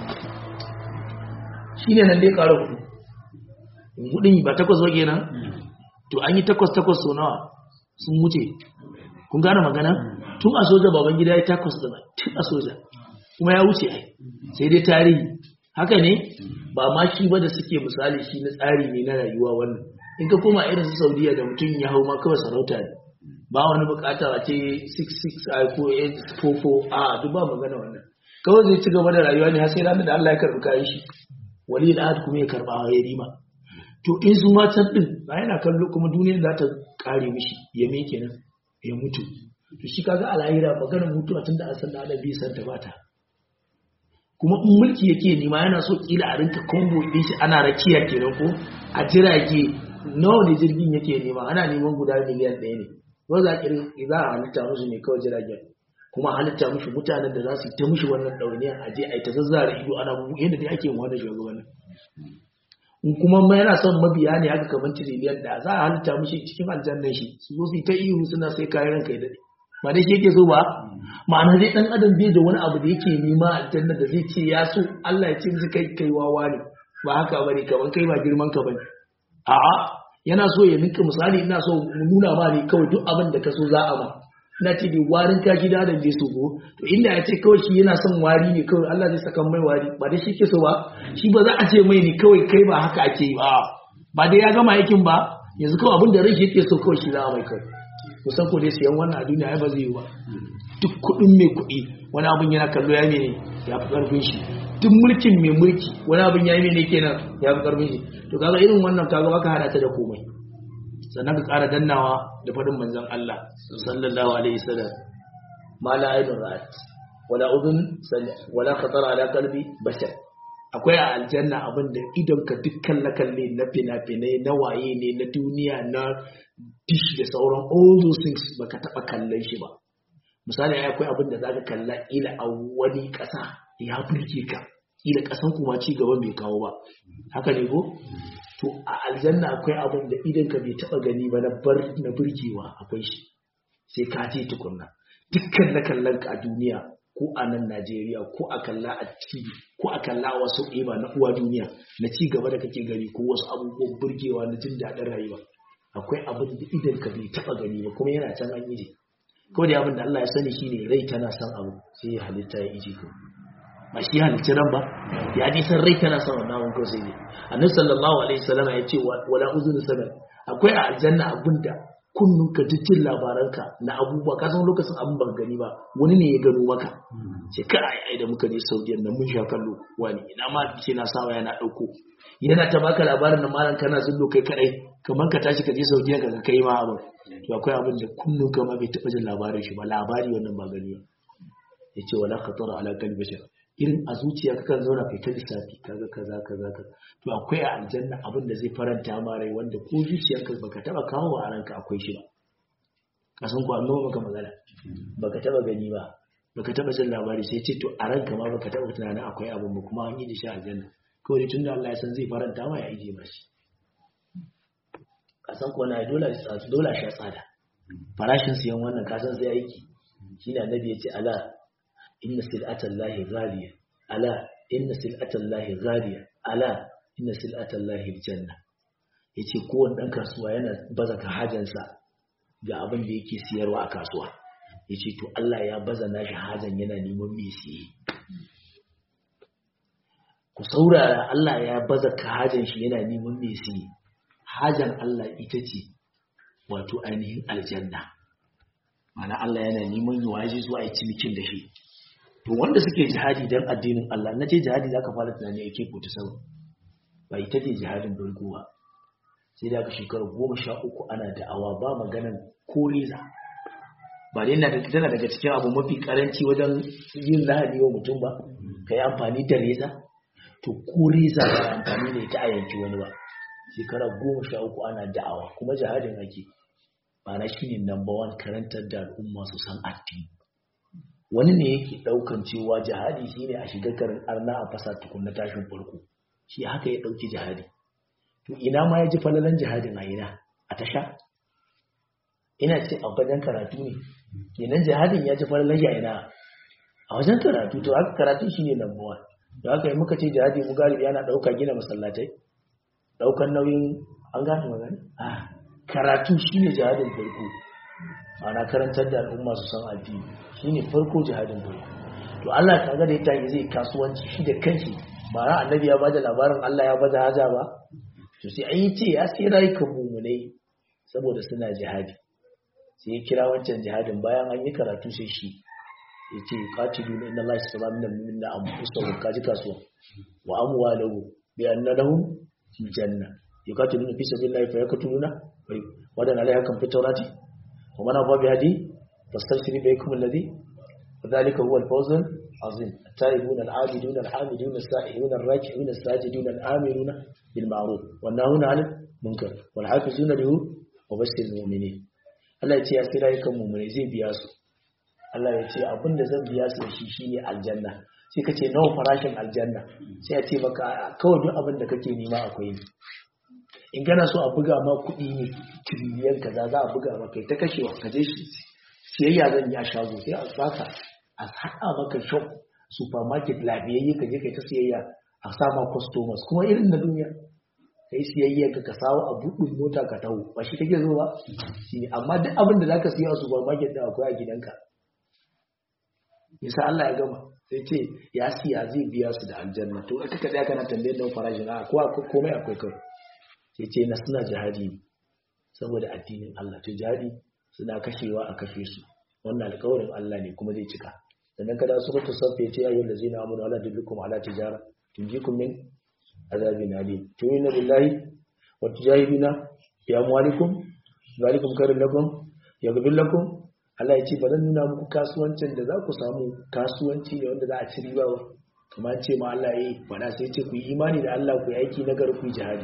shine nan dai ƙara hudu hudun ba takwas ba kenan to an yi takwas takwas so nawa sun wuce kun gane magana tun a soja baban gida ya takwas da tun a soja kuma ya wuce ai sai dai tarihi haka ne ba ma shi ba da suke misali shi na tsari ne na rayuwa wannan in ka koma irin su saudiya da mutum ya hau ma kawai sarauta ne ba wani bukata a ce 66 ko 844 a duk ba magana wannan kawai zai ci gaba da rayuwa ne har sai ranar da Allah ya karɓi kayan shi wali da kuma ya karɓa ya rima to in su matan din ba yana kallo kuma duniyar za ta kare mishi ya me kenan ya mutu to shi kaga a lahira maganar mutuwa tun da an san da adam bai san ta bata kuma in mulki yake nema yana so kila a rinka combo din shi ana rakiya kenan ko a jirage nawa ne jirgin yake nema ana neman guda miliyan ɗaya ne ba za a za a halitta musu ne kawai jiragen kuma halitta mushi mutanen da za su ta mushi wannan ɗauniya a je a yi ta zazzara ido ana yadda dai ake wani shugabannin in kuma ma yana son mabiya ne haka kamar tiriliyan da za a halitta mushi cikin aljannan shi su zo su yi ta ihu suna sai kayan ranka ya daɗe ba dai shi yake so ba ma'ana dai ɗan adam bai da wani abu da yake nema aljanna da zai ce ya so Allah ya ce musu kai kai wawa ne ba haka bane kamar kai ba girman ka bane a'a yana so ya ninka misali ina so mu nuna ma ne kawai duk abin da ka so za a ma ina ce dai warin kashi da adam bai so go to inda ya ce kawai shi yana son wari ne kawai Allah zai saka mai wari ba dai shi ke so ba shi ba za a ce mai ne kawai kai ba haka ake yi ba ba dai ya gama aikin ba yanzu kawai abin da rai yake so kawai shi za a mai kawai kusan ko dai siyan wannan a duniya ai ba zai yi ba duk kuɗin mai kuɗi wani abin yana kallo ya mene ya fi ƙarfin shi duk mulkin mai mulki wani abin ya yi mene kenan ya fi ƙarfin shi to kaga irin wannan kaga baka hada ta da komai sannan ka ƙara dannawa da faɗin manzon Allah sallallahu alaihi wasallam ma la aidun ra'at wala udun wala khatara ala qalbi bashar akwai a aljanna abin da idon ka dukkan na kalle na fina-finai na waye ne na duniya na dish da sauran all those things baka taba kallon shi ba misali akwai abin da zaka kalla ila a wani ƙasa ya burge ka ila ƙasan kuma ci gaban bai kawo ba haka ne ko to a aljanna akwai abin da idan ka bai taba gani ba na bar na burgewa akwai shi sai ka je tukunna dukkan na kallon ka a duniya ko a nan Najeriya ko a kalla a TV ko a kalla a wasu ɗeba na uwa duniya na ci gaba da kake gani ko wasu abubuwan burgewa na jin daɗin rayuwa akwai abin da idan ka bai taɓa gani ba kuma yana can an yi ko da abin da Allah ya sani shine rai tana son abu sai ya halitta ya iji ko ba shi halicci ran ba ya ji san rai tana son wannan ko sai ne annabi sallallahu alaihi wasallam ya ce wala uzun sanan akwai a aljanna abinda kunnun ka jin labaranka na abubuwa ka san lokacin abin ban gani ba wani ne ya gano maka ce ka ai ai da muka je Saudiya nan mun sha kallo wani ina ma ce na sawa yana dauko yana ta baka labarin da malam kana zullo kai kadai kamar ka tashi ka je Saudiya ka kai ma abin to akwai abin da kunnun ka ma bai taba jin labarin shi ba labari wannan ba gani ba yace wala khatara ala qalbi bashar irin a zuciya kakan zauna kai ta lissafi kaga kaza kaza ka to akwai a aljanna abin da zai faranta ma rai wanda ko zuciyarka baka taba kawo wa ranka akwai shi ba kasan ku Allah maka magana baka taba gani ba baka taba jin labari sai ce to a ranka ma baka taba tunanin akwai abin ba kuma an yi da shi aljanna kawai dai tunda Allah ya san zai faranta ma ya ije mashi kasan ku na dole dole sha tsada farashin siyan wannan kasan sai aiki shine annabi ya ce ala inna sil'atan lahi ghaliya ala inna sil'atan lahi ghaliya ala inna sil'atan lahi aljanna yace kowanne dan kasuwa yana baza ka hajansa ga abin da yake siyarwa a kasuwa yace to Allah ya baza nashi hajan yana neman mai siye ku saurara Allah ya baza ka hajan shi yana neman mai siye hajan Allah ita ce wato ainihin aljanna mana Allah yana neman yi waje zuwa yi cinikin da shi to wanda suke jihadi don addinin Allah na ce jihadi za ka fara tunani a ke ta sama ba ita ce jihadin farko ba sai da aka shekaru goma sha uku ana da'awa ba maganan ko reza ba dai na tana daga cikin abu mafi karanci wajen yin lahadi wa mutum ba ka yi amfani da reza to ko reza ba amfani da ita a yanki wani ba shekara goma sha uku ana da'awa kuma jihadin ake ma'ana shi ne number one karantar da al'umma su san addini wani ne yake daukan cewa jihadi shi ne a shiga karin arna a fasa tukunna tashin farko shi haka ya dauki jihadi to ina ma ya ji falalan jihadin a ina a tasha ina ce a wajen karatu ne kenan jihadin ya ji falalan shi a ina a wajen karatu to haka karatu shi ne number one da haka yi muka ce jihadi mu galibi yana dauka gina masallatai daukan nauyin an gane magana ah karatu shine jihadin farko ana karantar da al'umma su san addini shine farko jihadin farko to Allah kaga da yake zai kasuwanci shi da kanshi ba ran annabi ya bada labarin Allah ya bada haja ba to sai an yi ce ya sai rayukan mumunai saboda suna jihadi sai ya kira wancan jihadin bayan an yi karatu sai shi ya ce qatilu inna Allah yasra min al-mu'minina anfusahum kaji kasuwa wa amwaluhum bi anna lahum janna yuqatiluna fi sabilillahi fayaqtuluna wadan alaiha kan fi tawrati wa man afa bi hadi fastabshiri bikum alladhi wadhalika huwa al-fawz al-azim at-taibun al-abidun al-hamidun as-sa'ihun ar-raki'un as-sajidun al-amiruna bil ma'ruf wan nahuna 'anil munkar wal hafizuna lahu wa bashir mu'minin Allah ya ce ya kira yakan mu'mini zai biya su Allah ya ce abinda zan biya su da shi shine aljanna sai ka ce nawa farashin aljanna sai a ce maka kawai duk abin da kake nema akwai ne in gana so a buga ma kuɗi ne tiriliyan kaza za a buga maka ta kashewa ka je shi siyayya zan yi a shago sai a baka a haɗa maka shop supermarket lafiyayye ka je kai ta siyayya a sama customers kuma irin na duniya kai siyayya ka sawo a buɗin mota ka taho ba shi kake zo ba shine amma duk abin da zaka siya a supermarket da akwai a gidanka yasa Allah ya gama sai ce ya siya zai biya su da aljanna to ita ka tsaya kana tambayar don farashin a ko komai akwai kai sai ce na suna jihadi ne saboda addinin Allah to jihadi suna kashewa a kashe su wannan alƙawarin Allah ne kuma zai cika sannan kada su mutu sabbe ce ayyul ladzina amanu ala dullukum ala tijara tunjikum min azabin alim tu'minu billahi wa tujahiduna bi amwalikum zalikum khairul lakum yaghfir lakum Allah ya ce ba zan nuna muku kasuwancin da za ku samu kasuwanci ne wanda za a ci riba ba kuma ce ma Allah ya yi faɗa sai ce ku yi imani da Allah ku yi aiki na gari ku yi jihadi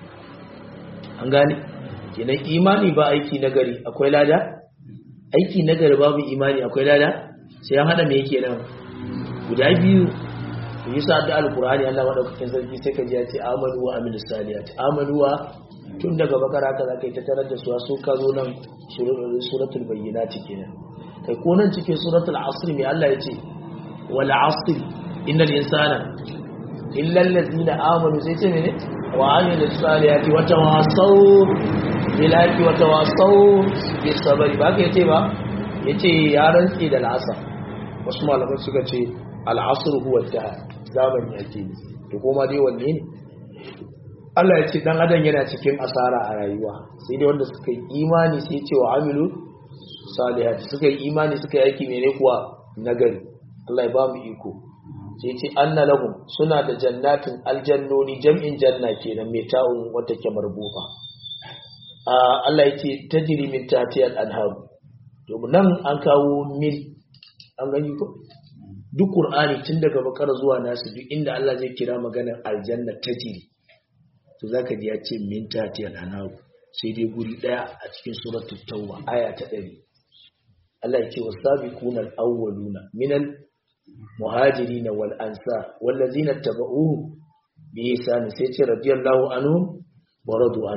an gane kenan imani ba aiki na gari akwai lada aiki na gari babu imani akwai lada sai an hada me yake nan guda biyu ku yi sa da alkur'ani Allah madaukakin sarki sai ka ji ya ce amanu wa amilus saliyat amanu wa tun daga bakara haka zaka yi ta tarar da su su ka zo nan suratul bayyinati kenan kai ko nan cikin suratul asr mai Allah ya ce wal asr innal insana illa allazina amanu sai ce mene wa amilus salihati wa tawasaw bil haqqi wa tawasaw bis sabri ba ka yace ba yace ya rantsi da al'asr wasu malaman suka ce al asr huwa da zamani yake to kuma dai wanne ne Allah ya ce dan adam yana cikin asara a rayuwa sai dai wanda suka yi imani sai ce wa amilu salihati suka yi imani suka yi aiki mene kuwa nagari Allah ya ba mu iko sai ce anna lahum suna da jannatin aljannoni jam'in janna kenan mai ta'un wata ke marbuta Allah ya ce tajri min tahtiyal anhar to nan an kawo mil an gani ko duk qur'ani tun daga bakara zuwa nasu duk inda Allah zai kira maganar aljanna tajri to zaka ji ya ce min tatiyal anhar sai dai guri daya a cikin suratul tauba aya ta 100 Allah ya ce wasabiquna alawwaluna minal muhajirin wal ansar wallazina tabauhu bi ihsan sai ce radiyallahu anhum wa radu an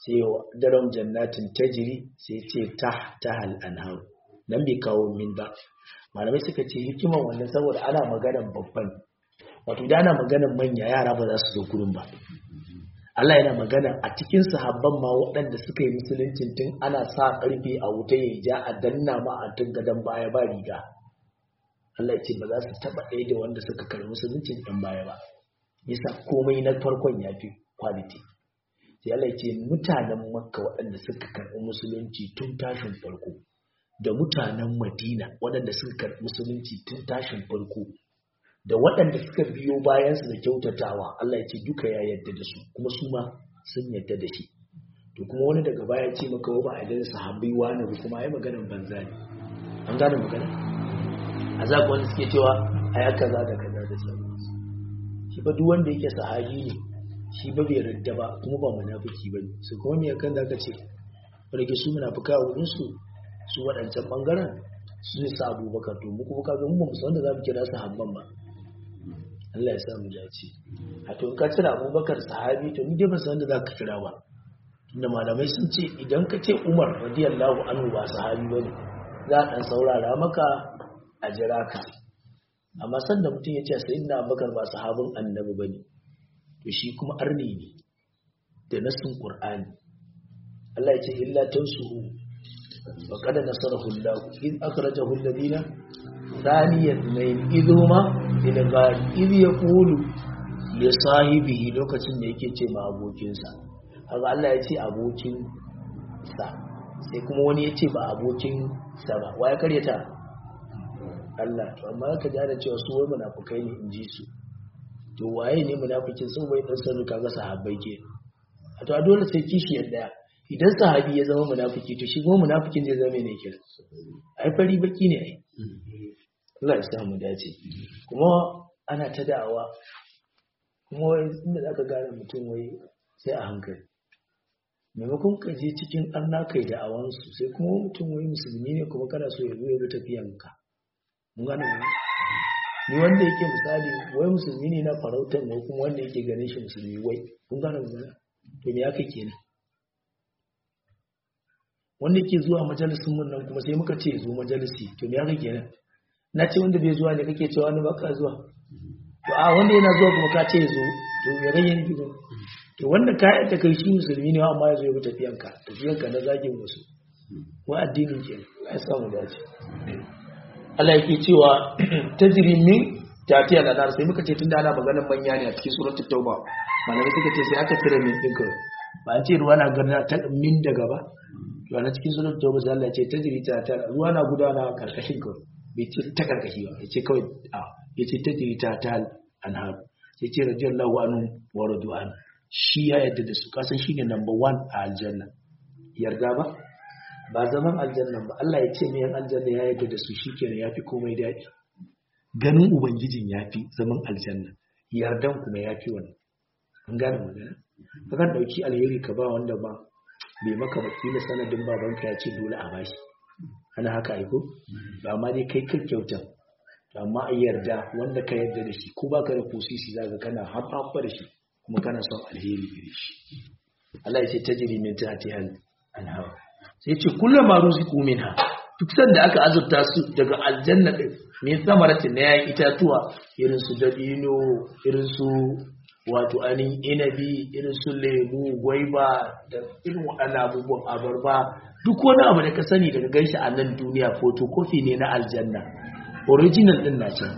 sai daram jannatin tajri sai ce tahtal anhar nan bai kawo min ba malamai suka ce hikiman wannan saboda ana maganar babban wato da ana maganar manya yara ba za su zo gurin ba Allah yana magana a cikin sahabban ma waɗanda suka yi musuluncin tun ana sa ƙarfe a wuta ya ja a danna ma a tun gadon baya ba riga Allah ya ce ba za su taɓa ɗaya da wanda suka karɓi musuluncin ɗan baya ba yasa komai na farkon ya fi quality sai Allah ya ce mutanen makka waɗanda suka karɓi musulunci tun tashin farko da mutanen madina waɗanda suka karɓi musulunci tun tashin farko da waɗanda suka biyo bayansu da kyautatawa Allah ya ce duka ya yarda da su kuma su ma sun yarda da shi to kuma wani daga baya ce maka ba a idan sahabbai wani ba kuma ai maganar banza ne an gane magana a za wanda suke cewa ai aka za da kaza da sauransu shi ba duk wanda yake sahabi ne shi ba bai yarda ba kuma ba munafiki ba ne su kuma me kan da aka ce wanda ke su munafika a wurin su su waɗancan bangaren su ne sa abubakar to mu kuma kaga mu ba mu san da za mu kira sahabban ba Allah ya sa mu dace a to in ka cira Abubakar sahabi to ni dai ban san da zaka kira ba tunda malamai sun ce idan ka ce Umar radiyallahu anhu ba sahabi bane za a dan saurara maka a jira ka amma sanda mutum ya ce sayyidina Abubakar ba sahabin annabi bane to shi kuma arni ne da nasin Qur'ani Allah ya ce illa tansuhu wa qad nasarahu Allah in akhrajahu alladhina ثانيا اثنين إذ هما في الغار إذ يقول لصاحبه lokacin da yake ce ma abokinsa haka Allah ya ce abokin sa sai kuma wani ya ce ba abokin sa ba waye karyata Allah to amma ka ji da cewa su wai munafukai ne in ji su to waye ne munafikin sun bai dan sanin kaga sahabbai ke a to a dole sai kishi yadda idan sahabi ya zama munafiki to shi kuma munafikin zai zama ne kira ai fari baki ne ai Allah ya samu dace kuma ana ta da'awa kuma inda za ka gane mutum wai sai a hankali maimakon ka je cikin arna kai da'awansu sai kuma mutum wai musulmi ne kuma kana so ya zo ya bi tafiyanka mun gane ne ni wanda yake misali wai musulmi ne na farautar ne kuma wanda yake ganin shi musulmi wai kun gane ne to me aka kenan wanda yake zuwa majalisin mun nan kuma sai muka ce zo majalisi to me aka kenan na ce wanda bai zuwa ne kake cewa wani baka zuwa to a wanda yana zuwa kuma ka ce zo to ya rage ni gidan to wanda ka yadda kai shi musulmi ne amma ya zo ya bi tafiyanka tafiyanka na zagin wasu wa addinin ke ya samu dace Allah yake cewa tajri min tafiya da nar sai muka ce tunda ana maganar manya ne a cikin suratul tauba malamai suka ce sai aka cire min din ka ba an ce ruwa na garna ta min daga ba to a cikin suratul tauba sai Allah ya ce tajri ta ta ruwa na gudana karkashin ka bai ce ta karkashi ba ya ce kawai a ya ce ta jirita ta anhar ya ce radiyallahu anhu wa radu'an shi ya yadda da su kasan shi ne number one a aljanna yarda ba ba zaman aljanna ba Allah ya ce mai yan aljanna ya yadda da su shikenan ya fi komai daɗi ganin ubangijin ya fi zaman aljanna yardan kuma ya fi wani an gane magana kakan ɗauki alheri ka ba wanda ba bai maka wakila sanadin babanka ya ce dole a bashi ana haka aiko ba ma dai kai kan kyauta amma a yarda wanda ka yarda da shi ko ba ka da kusisi za ka kana haɓaɓa da shi kuma kana son alheri gare shi Allah ya ce ta jiri min ta hati hal anhawa sai ce kullum ma ruziku minha duk sanda aka azurta su daga aljanna din min samaratin na yayin itatuwa irin su dabino irin su wato anin inabi irin su lemu gwaiba da irin waɗannan abubuwan abarba duk wani abu da ka sani daga ganshi a nan duniya photocopy ne na aljanna original din na can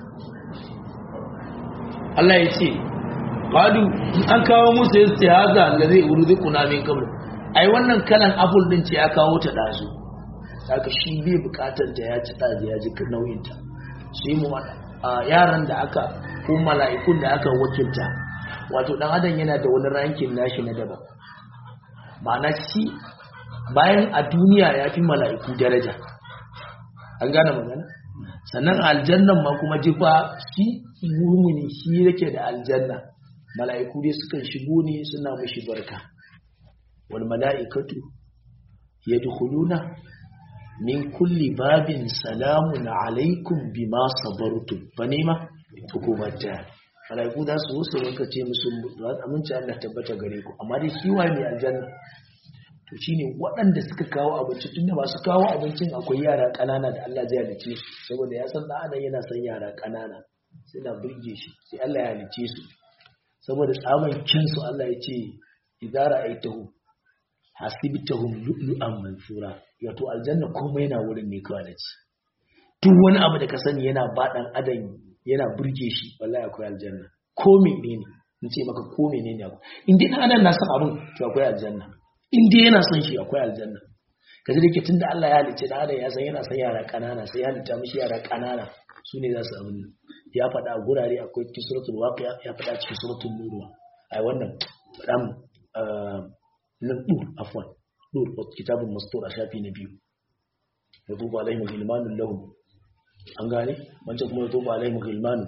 Allah ya ce qalu an kawo musu yace haza allazi urzikuna min qabl ai wannan kalan apple din ce ya kawo ta dazu saka shi bai bukatar ta ya ci dazu ya ji nauyin ta sai mu yaran da aka ko mala'ikun da aka wakilta wato dan adam yana da wani rankin nashi na daban ma'ana shi bayan a duniya ya fi mala'iku daraja an gane magana sannan aljannan ma kuma jifa shi mumuni shi yake da aljanna mala'iku dai sukan shigo ne suna mushi barka wal mala'ikatu yadkhuluna min kulli babin salamun alaikum bima sabartum fa nema hukumata malaiku za su su rinka ce musu aminci Allah tabbata gare ku amma dai shi waye mai aljanna to shine waɗanda suka kawo abinci tunda masu kawo abincin akwai yara ƙanana da Allah zai halice su saboda ya san ɗan yana son yara ƙanana suna burge shi sai Allah ya halice su saboda tsaman kinsu Allah ya ce idza ra'aytahu hasibtahum lu'lu'an mansura wato aljanna komai yana wurin ne kawai da ci duk wani abu da ka sani yana baɗan adam yana burge shi wallahi akwai aljanna ko menene in ce maka ko menene akwai in dai adam na son abin to akwai aljanna in dai yana son shi akwai aljanna kaji da ke tunda Allah ya halicce da adam ya san yana son yara kanana sai ya halitta mishi yara kanana su ne za su abin ya faɗa a gurare akwai cikin suratul waqi'a ya faɗa cikin suratul nur ai wannan faɗa mu nan dur afwan dur kitabun mastur a shafi na biyu ya tuba alaihim gilmanun lahum an gane wancan kuma ya tuba alaihim gilmanun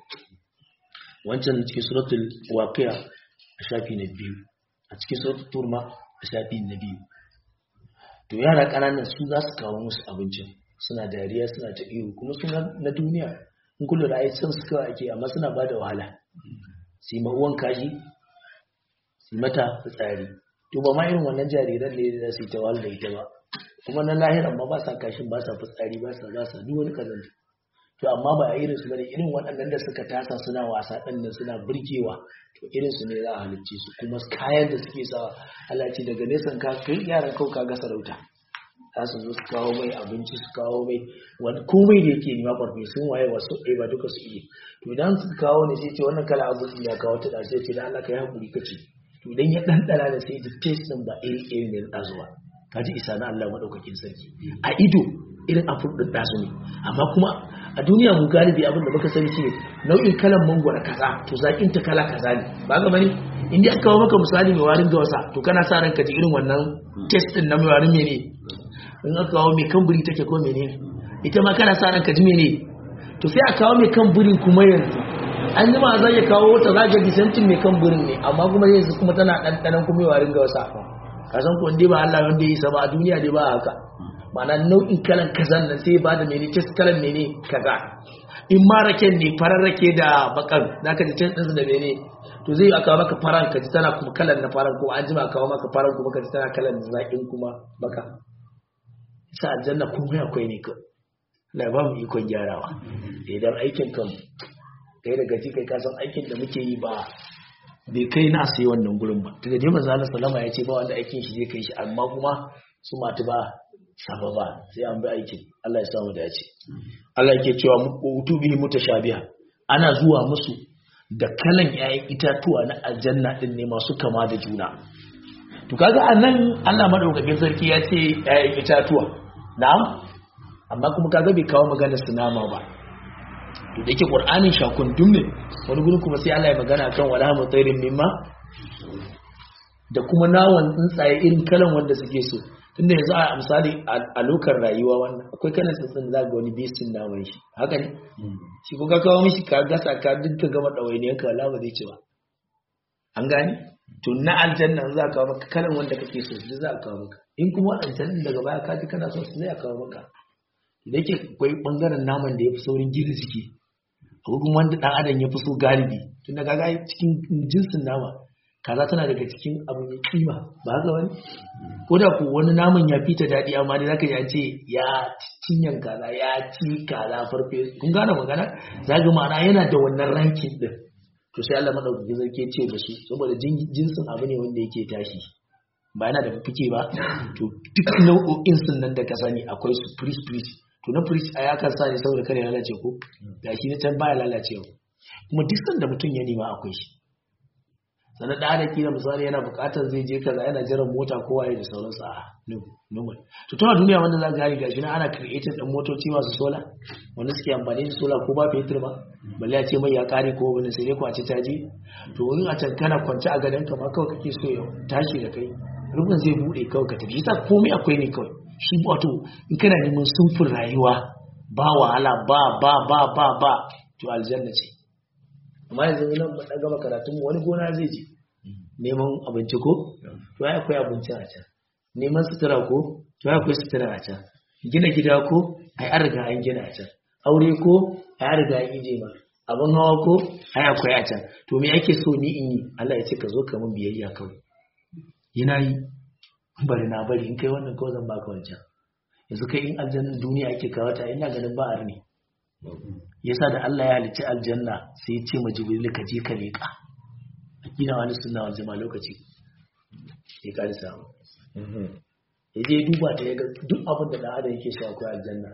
wancan cikin suratul waqi'a a shafi na biyu a cikin suratul turma a shafi na biyu to yara kananan su za su kawo musu abincin suna dariya suna ta iyo kuma suna na duniya in kullu da ai san su kawai ake amma suna bada wahala su yi ma'uwan kashi su mata fitsari to ba ma irin wannan jariran ne da su yi ta wahala da ita ba kuma na lahiran ma ba sa kashin ba sa fitsari ba sa za su duk wani kazanta to amma ba irin su bane irin waɗannan da suka tasa suna wasa ɗin nan suna burgewa to irin su ne za a halicce su kuma kayan da suke sawa Allah ce daga nesan ka kai yaran kau ka ga sarauta za su zo su kawo mai abinci su kawo mai wani komai da yake nima farfe sun waye wasu ɗaya ba duka su iya to idan su kawo ne sai ce wannan kala abincin ya kawo ta sai ce da Allah ka yi hakuri kace to idan ya ɗanɗana da sai ji taste ɗin ba iri iri ne na ɗazuwa ka ji isa na Allah maɗaukakin sarki a ido irin afur ɗin ɗazu ne amma kuma a duniya mu galibi abin da muka sani shine nau'in kalan mangwara kaza to zaƙin ta kala kaza ne ba ga bane in dai aka kawo maka misali mai warin gawasa to kana sa ranka ji irin wannan taste ɗin na mai warin mene in aka kawo mai kan buri take ko mene ita ma kana sa ranka ji mene to sai a kawo mai kan burin kuma yanzu an yi ma zai ya kawo wata za ga disantin mai kan burin ne amma kuma yanzu kuma tana ɗanɗanan kuma mai warin gawasa ka san ko ba Allah wanda ya yi sa ba a duniya dai ba haka ma'ana nau'in kalan kazan nan sai ba da mene tes kalan mene kaza in ma raken ne farar rake da bakan za ka ji tes ɗinsu da mene to zai aka maka faran ka ji tana kuma kalan na faran ko an jima kawo maka faran kuma ka ji tana kalan zaƙin kuma baka sa aljanna kuma akwai ne ka la ba mu ikon gyarawa idan aikin kan kai da gaji kai kasan aikin da muke yi ba bai kai na sai wannan gurin ba daga dai manzo Allah sallama ya ce ba wanda aikin shi zai kai shi amma kuma su matu ba saba ba sai an bi aikin Allah ya samu dace Allah yake cewa utubi mutashabiha ana zuwa musu da kalan yayin itatuwa na aljanna din ne masu kama da juna to kaga anan Allah madaukakin sarki ya ce yayin itatuwa na'am amma kuma kaga bai kawo magana su nama ba to da yake qur'anin shakun ne wani gurin kuma sai Allah ya magana kan wala mutairin mimma da kuma nawan tsuntsaye irin kalan wanda suke so tunda yanzu a misali a lokar rayuwa wannan akwai kalan tsuntsun da ga wani besin naman shi haka ne shi ko ka kawo mishi ka gasa ka dinka gama ɗawainiyar ka wala ba zai ci ba an gane to na aljanna za ka kawo maka kalan wanda kake so duk za ka kawo maka in kuma aljanna daga baya ka ji kana so su zai kawo maka da yake akwai bangaren naman da ya fi saurin gina jiki akwai kuma wanda dan adam ya fi so galibi tun da kaga cikin jinsin nama kaza tana daga cikin abu mai kima ba haka wani ko da ku wani naman ya fita daɗi amma dai zaka ji an ce ya cinyan kaza ya ci kaza farfe kun gane magana zaga ma'ana yana da wannan rankin din to sai Allah madaukakin sarki ce da su saboda jinsin abu ne wanda yake tashi ba yana da fike ba to duk nau'o'in sun nan da ka sani akwai su priest priest to na priest a yakan sa ne saboda kare lalace ko ga shi na can baya lalacewa kuma duk sanda mutum ya nema akwai shi sannan da da kila misali yana bukatar zai je kaza yana jiran mota ko waye da sauransu a normal to tana duniya wanda za ka gani gashi na ana creating din motoci masu sola wanda suke amfani da sola ko ba fetur ba balle a ce mai ya kare ko wani sai dai kwace caji to in a can kana kwance a gadon ka ma kawai kake so ya tashi da kai rubin zai bude kawai ka tafi yasa komai akwai ne kawai shi wato in kana neman sunfin rayuwa ba wahala ba ba ba ba ba to aljanna ce amma yanzu nan ba gama karatun wani gona zai je neman abinci ko to ai akwai abinci a can neman sutura ko to ai akwai sutura a can gina gida ko ai an riga an gina a can aure ko ai an riga an ije ma abin hawa ko ai akwai a can to me ake so ni in yi Allah ya ce ka zo ka mun biyayya kawai yana yi bari na bari in kai wannan kawai zan baka wancan yanzu kai in aljannan duniya ake kawata ina ganin ba ne yasa da Allah ya halicci aljanna sai ya ce ma jibril ka je ka leƙa akida wani sunna wal jama'a lokaci ya kare samu ya je duba ta ya ga duk abin da dan adam yake so akwai aljanna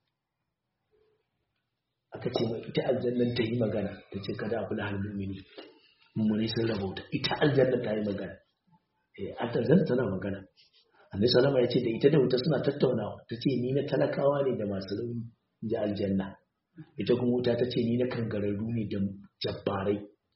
aka ce mai ita aljannan ta yi magana ta ce kada a kula halin mini mummuni sun rabauta ita aljanna ta yi magana eh aljanna tana magana annabi salama ya ce da ita da wuta suna tattaunawa ta ce ni na talakawa ne da masu rauni ji aljanna ita kuma wuta ta ce ni na kangararru ne da jabbarai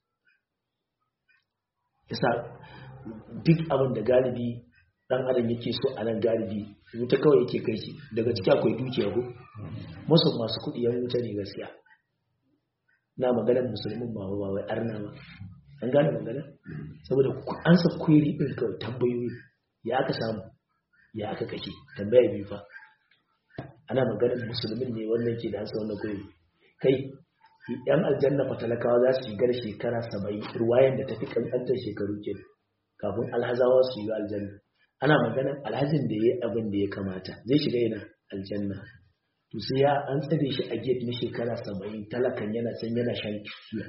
yasa duk abin da galibi dan adam yake so a nan galibi wuta kawai yake kai shi daga ciki akwai dukiya ko masu masu kuɗi yan wuta ne gaskiya na maganar musulmin ba ba wai arna ba an gane magana saboda an sa kweri din kawai tambayoyi ya aka samu ya aka kashe tambaya biyu fa ana maganar musulmin ne wannan ke da ansa wannan kweri kai yan aljanna fa talakawa za su shigar shekara saba'in ruwayan da tafi kankantar shekaru ke kafin alhazawa su yi aljanna ana maganar alhajin da ya yi abin da ya kamata zai shiga yana aljanna to sai ya an tsare shi a gate na shekara saba'in talakan yana can yana shan kifiya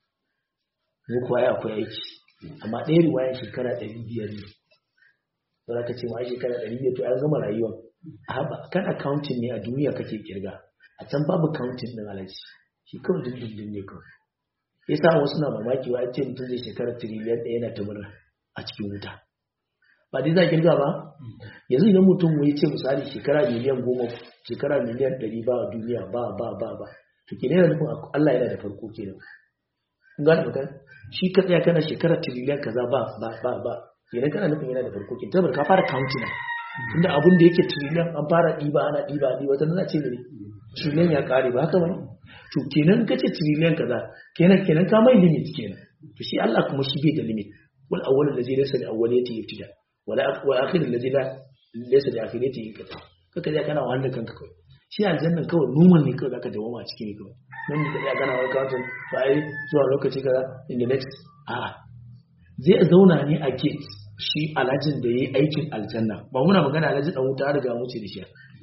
mu kuwa ya akwai aiki amma ɗaya riwaya shekara ɗari biyar ne za ka ce ma shekara ɗari biyar to an gama rayuwa a haɓa kan accounting ne a duniya kake kirga a can babu counting ɗin alaji shi kawai dindindin ne kawai ya sa wasu na mamaki wa ce mutum zai shekara tiriliyan ɗaya yana ta murna a cikin wuta ba dai za kirga ba yanzu idan mutum ya ce misali shekara miliyan goma shekara miliyan ɗari ba a duniya ba ba ba ba to kenan yana nufin Allah yana da farko kenan kun gane magana shi ka tsaya kana shekara tiriliyan kaza ba ba ba ba kenan kana nufin yana da farko kenan tabar ka fara counting tunda abun da yake tiriliyan an fara ɗiba ana ɗiba ɗiba ta nuna ce ne tiriliyan ya ƙare ba haka ba to kenan ka ce tiriliyan kaza kenan kenan ka mai limit kenan to shi Allah kuma shi bai da limit wal awwal allazi laysa li awwaliyati ibtida wala wa akhir allazi la laysa li akhirati inqita kaka ja kana wahalar kanka kawai shi aljannan kawai numan ne kawai zaka dawo a cikin ne kawai nan da ya gana wani kawai to ai zuwa lokaci kaza in the next a zai zauna ne a gate shi alhajin da yayi aikin aljanna ba muna magana alhaji dan wuta riga mu ce da shi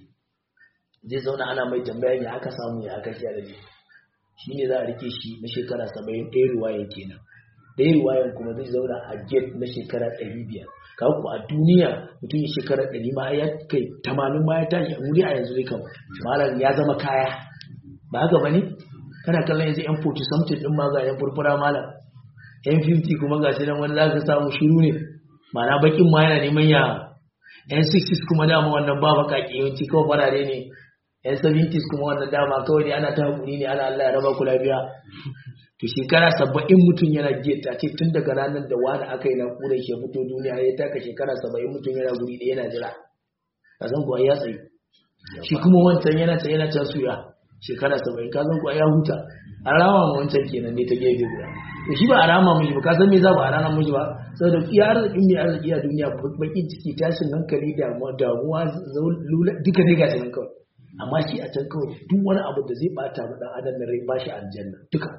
zai zauna ana mai tambaya ya aka samu ya aka shi alhaji shi ne za a rike shi na shekara saba'in ɗaya ruwayan kenan ɗaya ruwayan kuma zai zauna a gate na shekara ɗari biyar kawo ku a duniya mutum ya shekara ɗari ma ya kai tamanin ma ya tashi a wuri a yanzu ne kan malam ya zama kaya ba haka ba ne kana kallon yanzu yan 40 something ɗin ma ga yan furfura malam yan 50 kuma ga shi nan wani za ka samu shiru ne ma'ana bakin ma yana neman ya yan 60s kuma dama wannan ba baƙaƙe yawanci kawai farare ne yan 70s kuma wannan dama kawai ne ana ta haƙuri ne ana Allah ya raba ku lafiya to shekara saba'in mutum yana geta ce tun daga ranar da wani aka yi naƙuda ke fito duniya ya taka shekara saba'in mutum yana guri ɗaya yana jira ka san kuwa ya tsaye shi kuma wancan yana ta yana ta suya shekara saba'in ka san kuwa ya huta a rama ma wancan kenan ne ta gefe guda to shi ba a rama mishi ba ka san me za ba a rana mishi ba saboda iya arzikin mai arziki a duniya bakin ciki tashin hankali damuwa damuwa duka ne gashi nan kawai amma shi a can kawai duk wani abu da zai bata ma dan adam na rai ba shi aljanna duka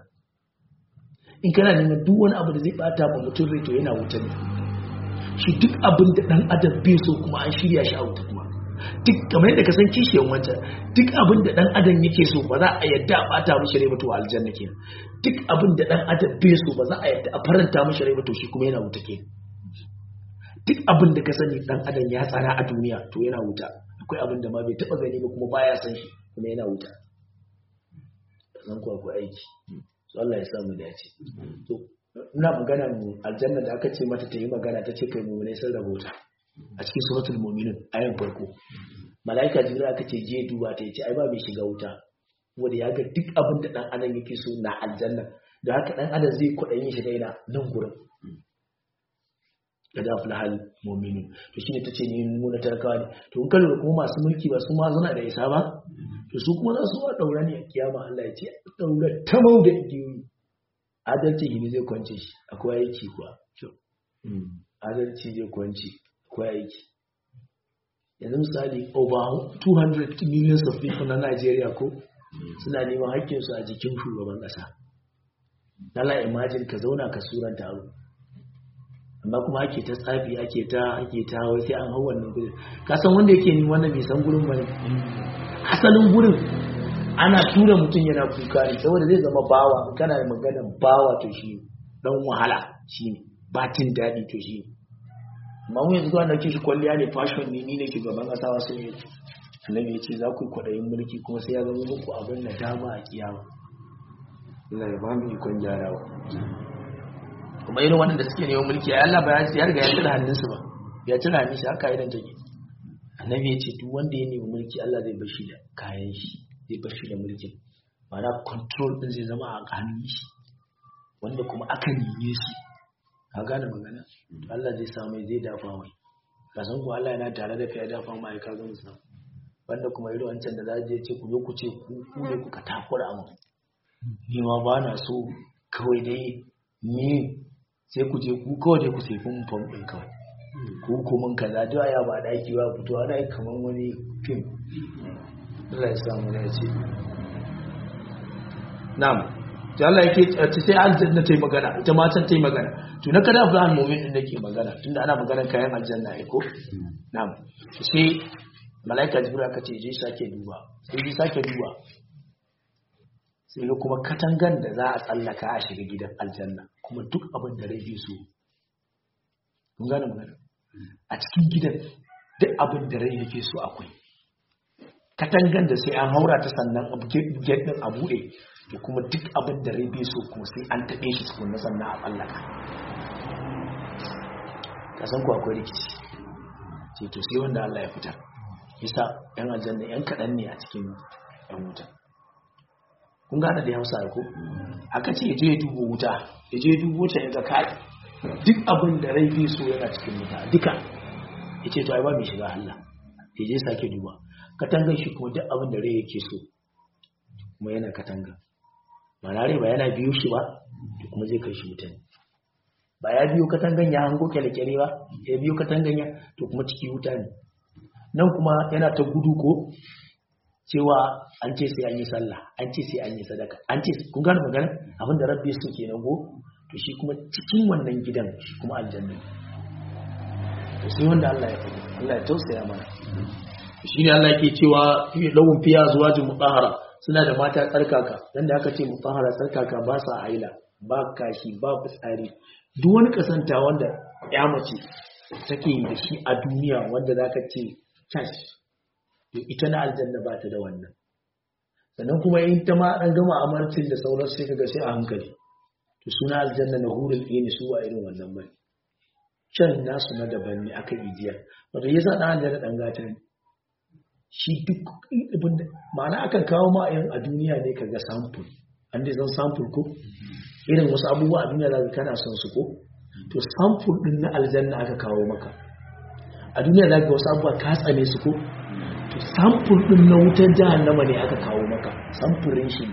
in kana neman duk wani abu da zai bata ma mutum rai to yana wuta ne shi duk abin da dan adam bai so kuma an shirya shi a wuta kuma duk kamar yadda ka san kishiyan wancan duk abin da dan adam yake so ba za a yadda a bata mishi rai ba to aljanna kenan duk abin da dan adam bai so ba za a yadda a faranta mishi rai ba to shi kuma yana wuta kenan duk abin da ka sani dan adam ya tsara a duniya to yana wuta akwai abin da ma bai taba gani ba kuma baya san shi kuma yana wuta san ku akwai aiki so Allah ya samu dace to ina magana mu aljanna da aka ce mata ta yi magana ta ce kai mu ne sun rabota a cikin suratul mu'minun ayan farko malaika jibril aka ce je duba ta yace ai ba bai shiga wuta wanda ya ga duk abin da dan adam yake so na aljanna da haka dan adam zai kudayin shi daina nan gurin da dafi hal mominin to shine ta ce ni nuna talakawa ne to in kalli kuma masu mulki ba su ma suna da isa ba to su kuma za su wa daura ne a kiyama Allah ya ce daura ta mau da igiyoyi adalci ne zai kwance shi akwai aiki kuwa adalci zai kwance akwai aiki yanzu misali over 200 millions of people na Najeriya ko suna neman haƙƙinsu a jikin shugaban ƙasa. Lala imagine ka zauna ka suranta abu. amma kuma ake ta tsafi ake ta ake ta wai sai an hau wannan gurin ka san wanda yake ni wannan bai san gurin bane asalin gurin ana tura mutum yana kuka ne saboda zai zama bawa in kana da maganar bawa to shi dan wahala shi ne batin daɗi to shi amma mu yanzu zuwa dauke shi kwalliya ne fashion ne ni ne shugaban ƙasa wasu ne annabi ya ce za ku yi kwaɗayin mulki kuma sai ya zama muku abin da dama a kiyama Allah ya ba mu ikon gyarawa kuma irin waɗanda suke neman mulki ya Allah ba ya riga ya cire hannunsu ba ya cire hannun shi haka idan take annabi ya ce duk wanda ya nemi mulki Allah zai bar shi da kayan shi zai bar shi da mulkin ma'ana control din zai zama a hannun shi wanda kuma aka nime shi ka gane magana Allah zai samu zai dafa mai ka san ko Allah yana tare da kai dafa mai ka ga musu wanda kuma irin wancan da za je ce ku zo ku ce ku ku ne kuka takura mu ni ma ba na so kawai dai ni sai ku je ku kawai dai ku sai kun fam din kawai ku ku mun kaza duk aya ba daki ba fito ana yi kaman wani film Allah ya samu ne ce na'am ta Allah yake ta sai aljanna ta yi magana ita ma can ta yi magana to na kada Abraham mu'min din nake magana tunda ana magana kayan aljanna ai ko na'am sai malaika jibril aka ce je sake duba sai je sake duba sai ga kuma katangan da za a tsallaka a shiga gidan aljanna kuma duk abin da rai so kun gane magana a cikin gidan duk abin da rai yake so akwai katangan da sai an haura ta sannan gate din a bude da kuma duk abin da rai bai so kuma sai an taɓe shi tukunna sannan a tsallaka ka san ku akwai rikici sai to sai wanda Allah ya fitar yasa yan aljanna yan kaɗan ne a cikin yan wuta kun gane da hausa ko aka ce je ya dubo wuta ya je dubo ta ya ga kai duk abin da rai bai so yana cikin wuta duka ya ce to ai ba mai shiga Allah ya je sake duba katangan shi kuma duk abin da rai yake so kuma yana katanga mana rai ba yana biyo shi ba to kuma zai kai shi mutane ba ya biyo katangan ya hango kyale-kyale ba ya biyo katangan ya to kuma ciki wuta ne nan kuma yana ta gudu ko cewa an ce sai an yi sallah an ce sai an yi sadaka an ce kun gane magana abin da rabbi su kenan go to shi kuma cikin wannan gidan shi kuma aljanna to sai wanda Allah ya faɗi Allah ya tausaya mana shi ne Allah yake cewa fi lawun fiya zuwajin mutahara suna da mata tsarkaka dan da aka ce mutahara tsarkaka ba sa haila ba kashi ba fitsari duk wani kasanta wanda ya mace take da shi a duniya wanda zaka ce cash to ita na aljanna ba ta da wannan sannan kuma in ta ma an gama amarcin da sauran sai kaga sai a hankali to suna aljanna na hurul ne su a irin wannan bai can nasu na daban ne aka ijiya wato yasa dan aljanna dan gata ne shi duk ibin ma'ana akan kawo ma a duniya ne kaga sample an dai san sample ko irin wasu abubuwa a duniya zaka kana son su ko to sample din na aljanna aka kawo maka a duniya zaka ga wasu abubuwa ka tsane su ko to sample din na wutar jahannama ne aka kawo maka samfurin shi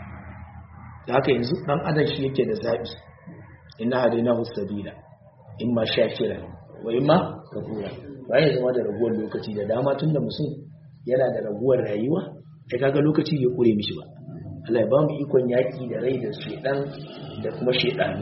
da haka yanzu dan adam shi yake da zabi inna hadainahu sabila imma shakira wa imma kafura bayan zama da raguwar lokaci da dama tun da mutum yana da raguwar rayuwa ya kaga lokaci ya kure mishi ba Allah ya ba mu ikon yaki da rai da shedan da kuma shedani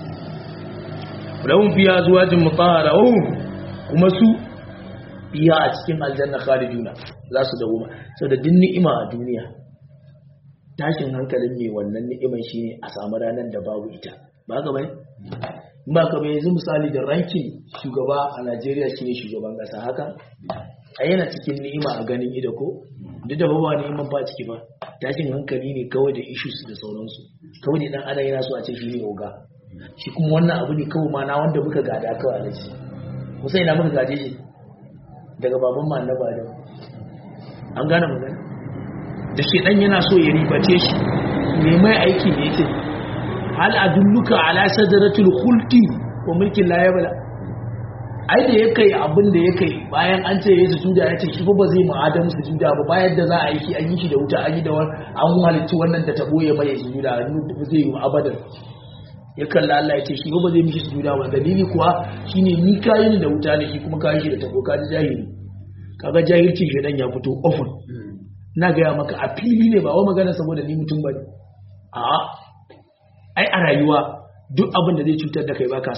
lahum fiya zuwajin mutahhara kuma su fiya a cikin aljanna khaliduna za su dawo saboda din ni'ima a duniya tashin hankalin mai wannan ni'iman shine a samu ranar da babu ita ba ga bane ba ka bai yanzu misali da rankin shugaba a Najeriya shine shugaban kasa haka a yana cikin ni'ima a ganin ido ko duk da ba ni'iman ba ciki ba tashin hankali ne kawai da issues da sauransu kawai da dan adam yana so a ce shi ne oga shi kuma wannan abu ne kawai ma na wanda muka gada kawai da shi musa ina muka gaje shi daga baban ma annaba da an gane magana da shi dan yana so ya ribace shi me mai aiki ne yake hal adulluka ala sadratul khuldi wa mulkin la yabla ai da ya kai abin da ya kai bayan an ce yayi sujuda ya ce shi ba zai mu adamu sujuda ba bayan da za a yi shi an yi shi da wuta an yi da an halitta wannan da ta boye mai sujuda ba zai yi abadan ya kalla Allah ya ce shi ba zai mishi sujuda ba dalili kuwa shine ni kayi ni da wuta ne shi kuma kayi shi da tabo ka ji jahili kaga jahilci shedan ya fito ofin na gaya maka a fili ne ba wa magana saboda ni mutum bane a ai a rayuwa duk abin da zai cutar da kai ba ka san shi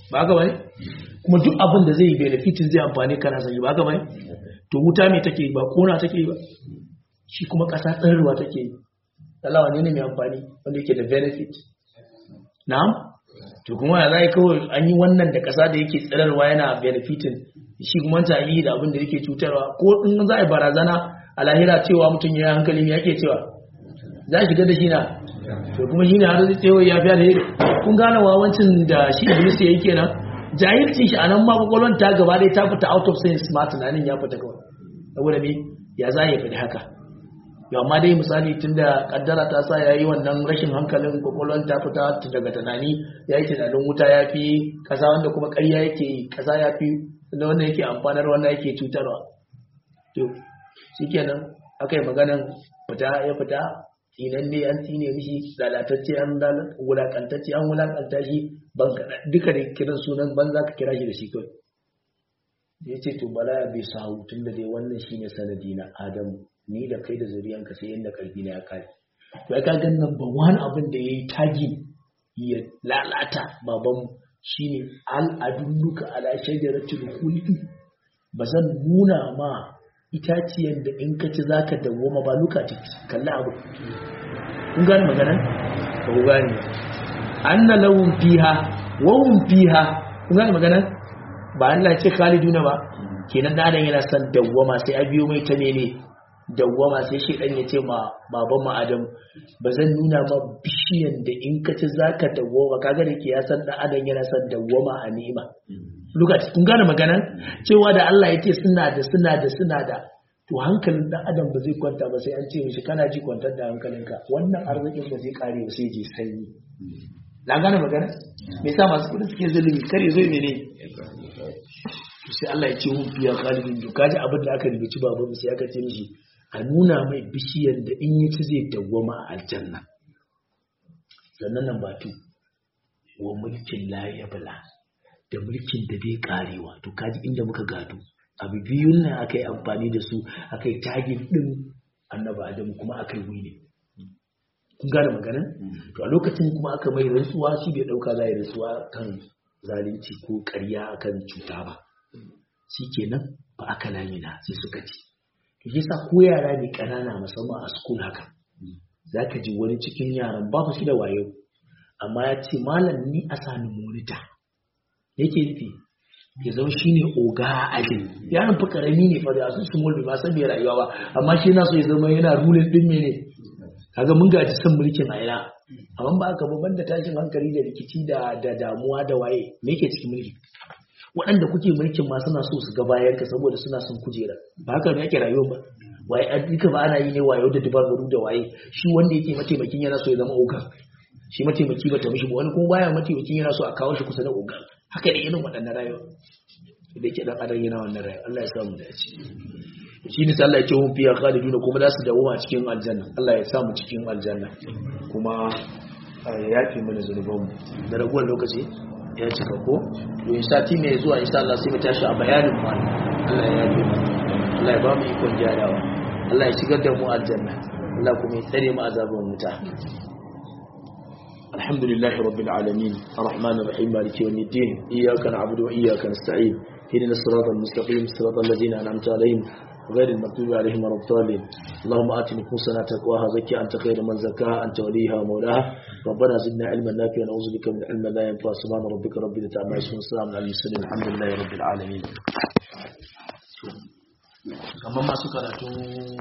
ba haka bane kuma duk abin da zai yi benefitin zai amfani kana sani ba haka bane to wuta me take yi ba kona take yi ba shi kuma ƙasa tsarruwa take yi Allah wane ne mai amfani wanda yake da benefit na'am to kuma ya zai kawai an yi wannan da ƙasa da yake tsirarwa yana benefitin shi kuma ta yi da abin da yake cutarwa ko in za a yi barazana a lahira cewa mutum ya yi hankali me yake cewa za a shiga da shi na to kuma shi ne har zai tsewa ya fiya da yi kun gane wawancin da shi iblis ya yi kenan jahilcin shi a nan ma kwakwalwar ta gaba ɗaya ta fita out of sense ma tunanin ya fita kawai saboda me ya za ya faɗi haka yau amma dai misali tun da kaddara ta sa ya yi wannan rashin hankalin kwakwalwar ta fita daga tunani ya yi tunanin wuta ya fi ƙasa wanda kuma ƙarya yake yi ƙasa ya fi da wanda yake amfanar wanda yake cutarwa to shi kenan aka yi maganan fita ya fita tsinan ne an tsine mishi lalatacce an wulakantacce an wulakanta shi duka da kiran sunan ban za ka kira shi da shi kawai ya ce to bala ya bai sahu tun da dai wannan shi ne sanadi na adamu ni da kai da zuriyanka sai yadda karfi na ya kare to ya kaga number one abin da ya yi tagi ya lalata babanmu shine al'adulluka ala shajaratul khuldi ba zan nuna ma itaciyar da in ka ci zaka dawoma ba luka ci kalla abu kun gane maganan ba ku gane anna lawun fiha wa hum fiha kun gane maganan ba Allah ce khaliduna ba kenan da yana son dawwama sai a biyo mai ta ne dawwama sai shi dan ya ce ma baban mu Adam ba zan nuna ma bishiyan da in ka ci zaka dawwama kaga da ke ya san dan Adam yana son dawwama a ni'ima lokaci kun gane maganan cewa da Allah yake suna da suna da suna da to hankalin dan Adam ba zai kwanta ba sai an ce mishi kana ji kwantar da hankalinka wannan arzikin ba zai kare ba sai je sanyi na gane magana me yasa masu kudi suke zulumi kare zo ne ne to sai Allah ya ce hun fiya khalidin to kaji abin da aka rubuci babu sai aka ce mishi a nuna mai bishiyar da in ya ci zai dawwama a aljanna sannan nan batu wa mulkin la yabla da mulkin da bai karewa to kaji inda muka gado abu biyun nan aka yi amfani da su aka yi tagin din annaba adam kuma aka yi wini kun gane maganan to a lokacin kuma aka mai rantsuwa shi bai dauka za yi rantsuwa kan zalunci ko ƙarya akan cuta ba shi kenan ba aka lamina sai suka ci to shi sa ko yara ne ƙanana musamman a school haka za ka ji wani cikin yaran babu shi da wayo amma ya ce malam ni a sani monita yake nufi ya zama shi ne oga a ajin yaran fa karami ne fa da su su mulki ba san me rayuwa ba amma shi na so ya zama yana rulin din mene kaga mun gaji son mulkin a ina amma ba ka babban da tashin hankali da rikici da da damuwa da waye me yake cikin mulki waɗanda kuke mulkin ma suna so su ga bayan ka saboda suna son kujera ba haka ne ake rayuwa ba waye an duka ba ana yi ne wayo da dubaru da waye shi wanda yake mataimakin yana so ya zama oga shi mataimaki ba ta mishi ba wani kuma baya mataimakin yana so a kawo shi kusa da oga haka da irin waɗannan rayuwa da yake dan adam yana wannan rayuwa Allah ya samu dace shi ne Allah ya ce hun fiya khaliduna kuma za su dawo a cikin aljanna Allah ya samu cikin aljanna kuma ya yafe mana zunubanmu da raguwar lokaci ya cika ko to sati mai zuwa insha Allah sai mu tashi a bayanin mu Allah ya yafe mana Allah ya ba mu ikon gyarawa Allah ya shigar da mu aljanna Allah kuma ya tsare mu azaban wuta الحمد لله رب العالمين الرحمن الرحيم مالك يوم الدين إياك نعبد وإياك نستعين هدنا الصراط المستقيم صراط الذين أنعمت عليهم غير المغضوب عليهم ولا الضالين اللهم آت نفوسنا تقواها زكي أنت خير من زكاها أنت وليها ومولاها ربنا زدنا علما نافعا نعوذ بك من علم لا ينفع سبحان ربك رب العزة عما يصفون السلام على المرسلين الحمد لله رب العالمين kamar masu karatu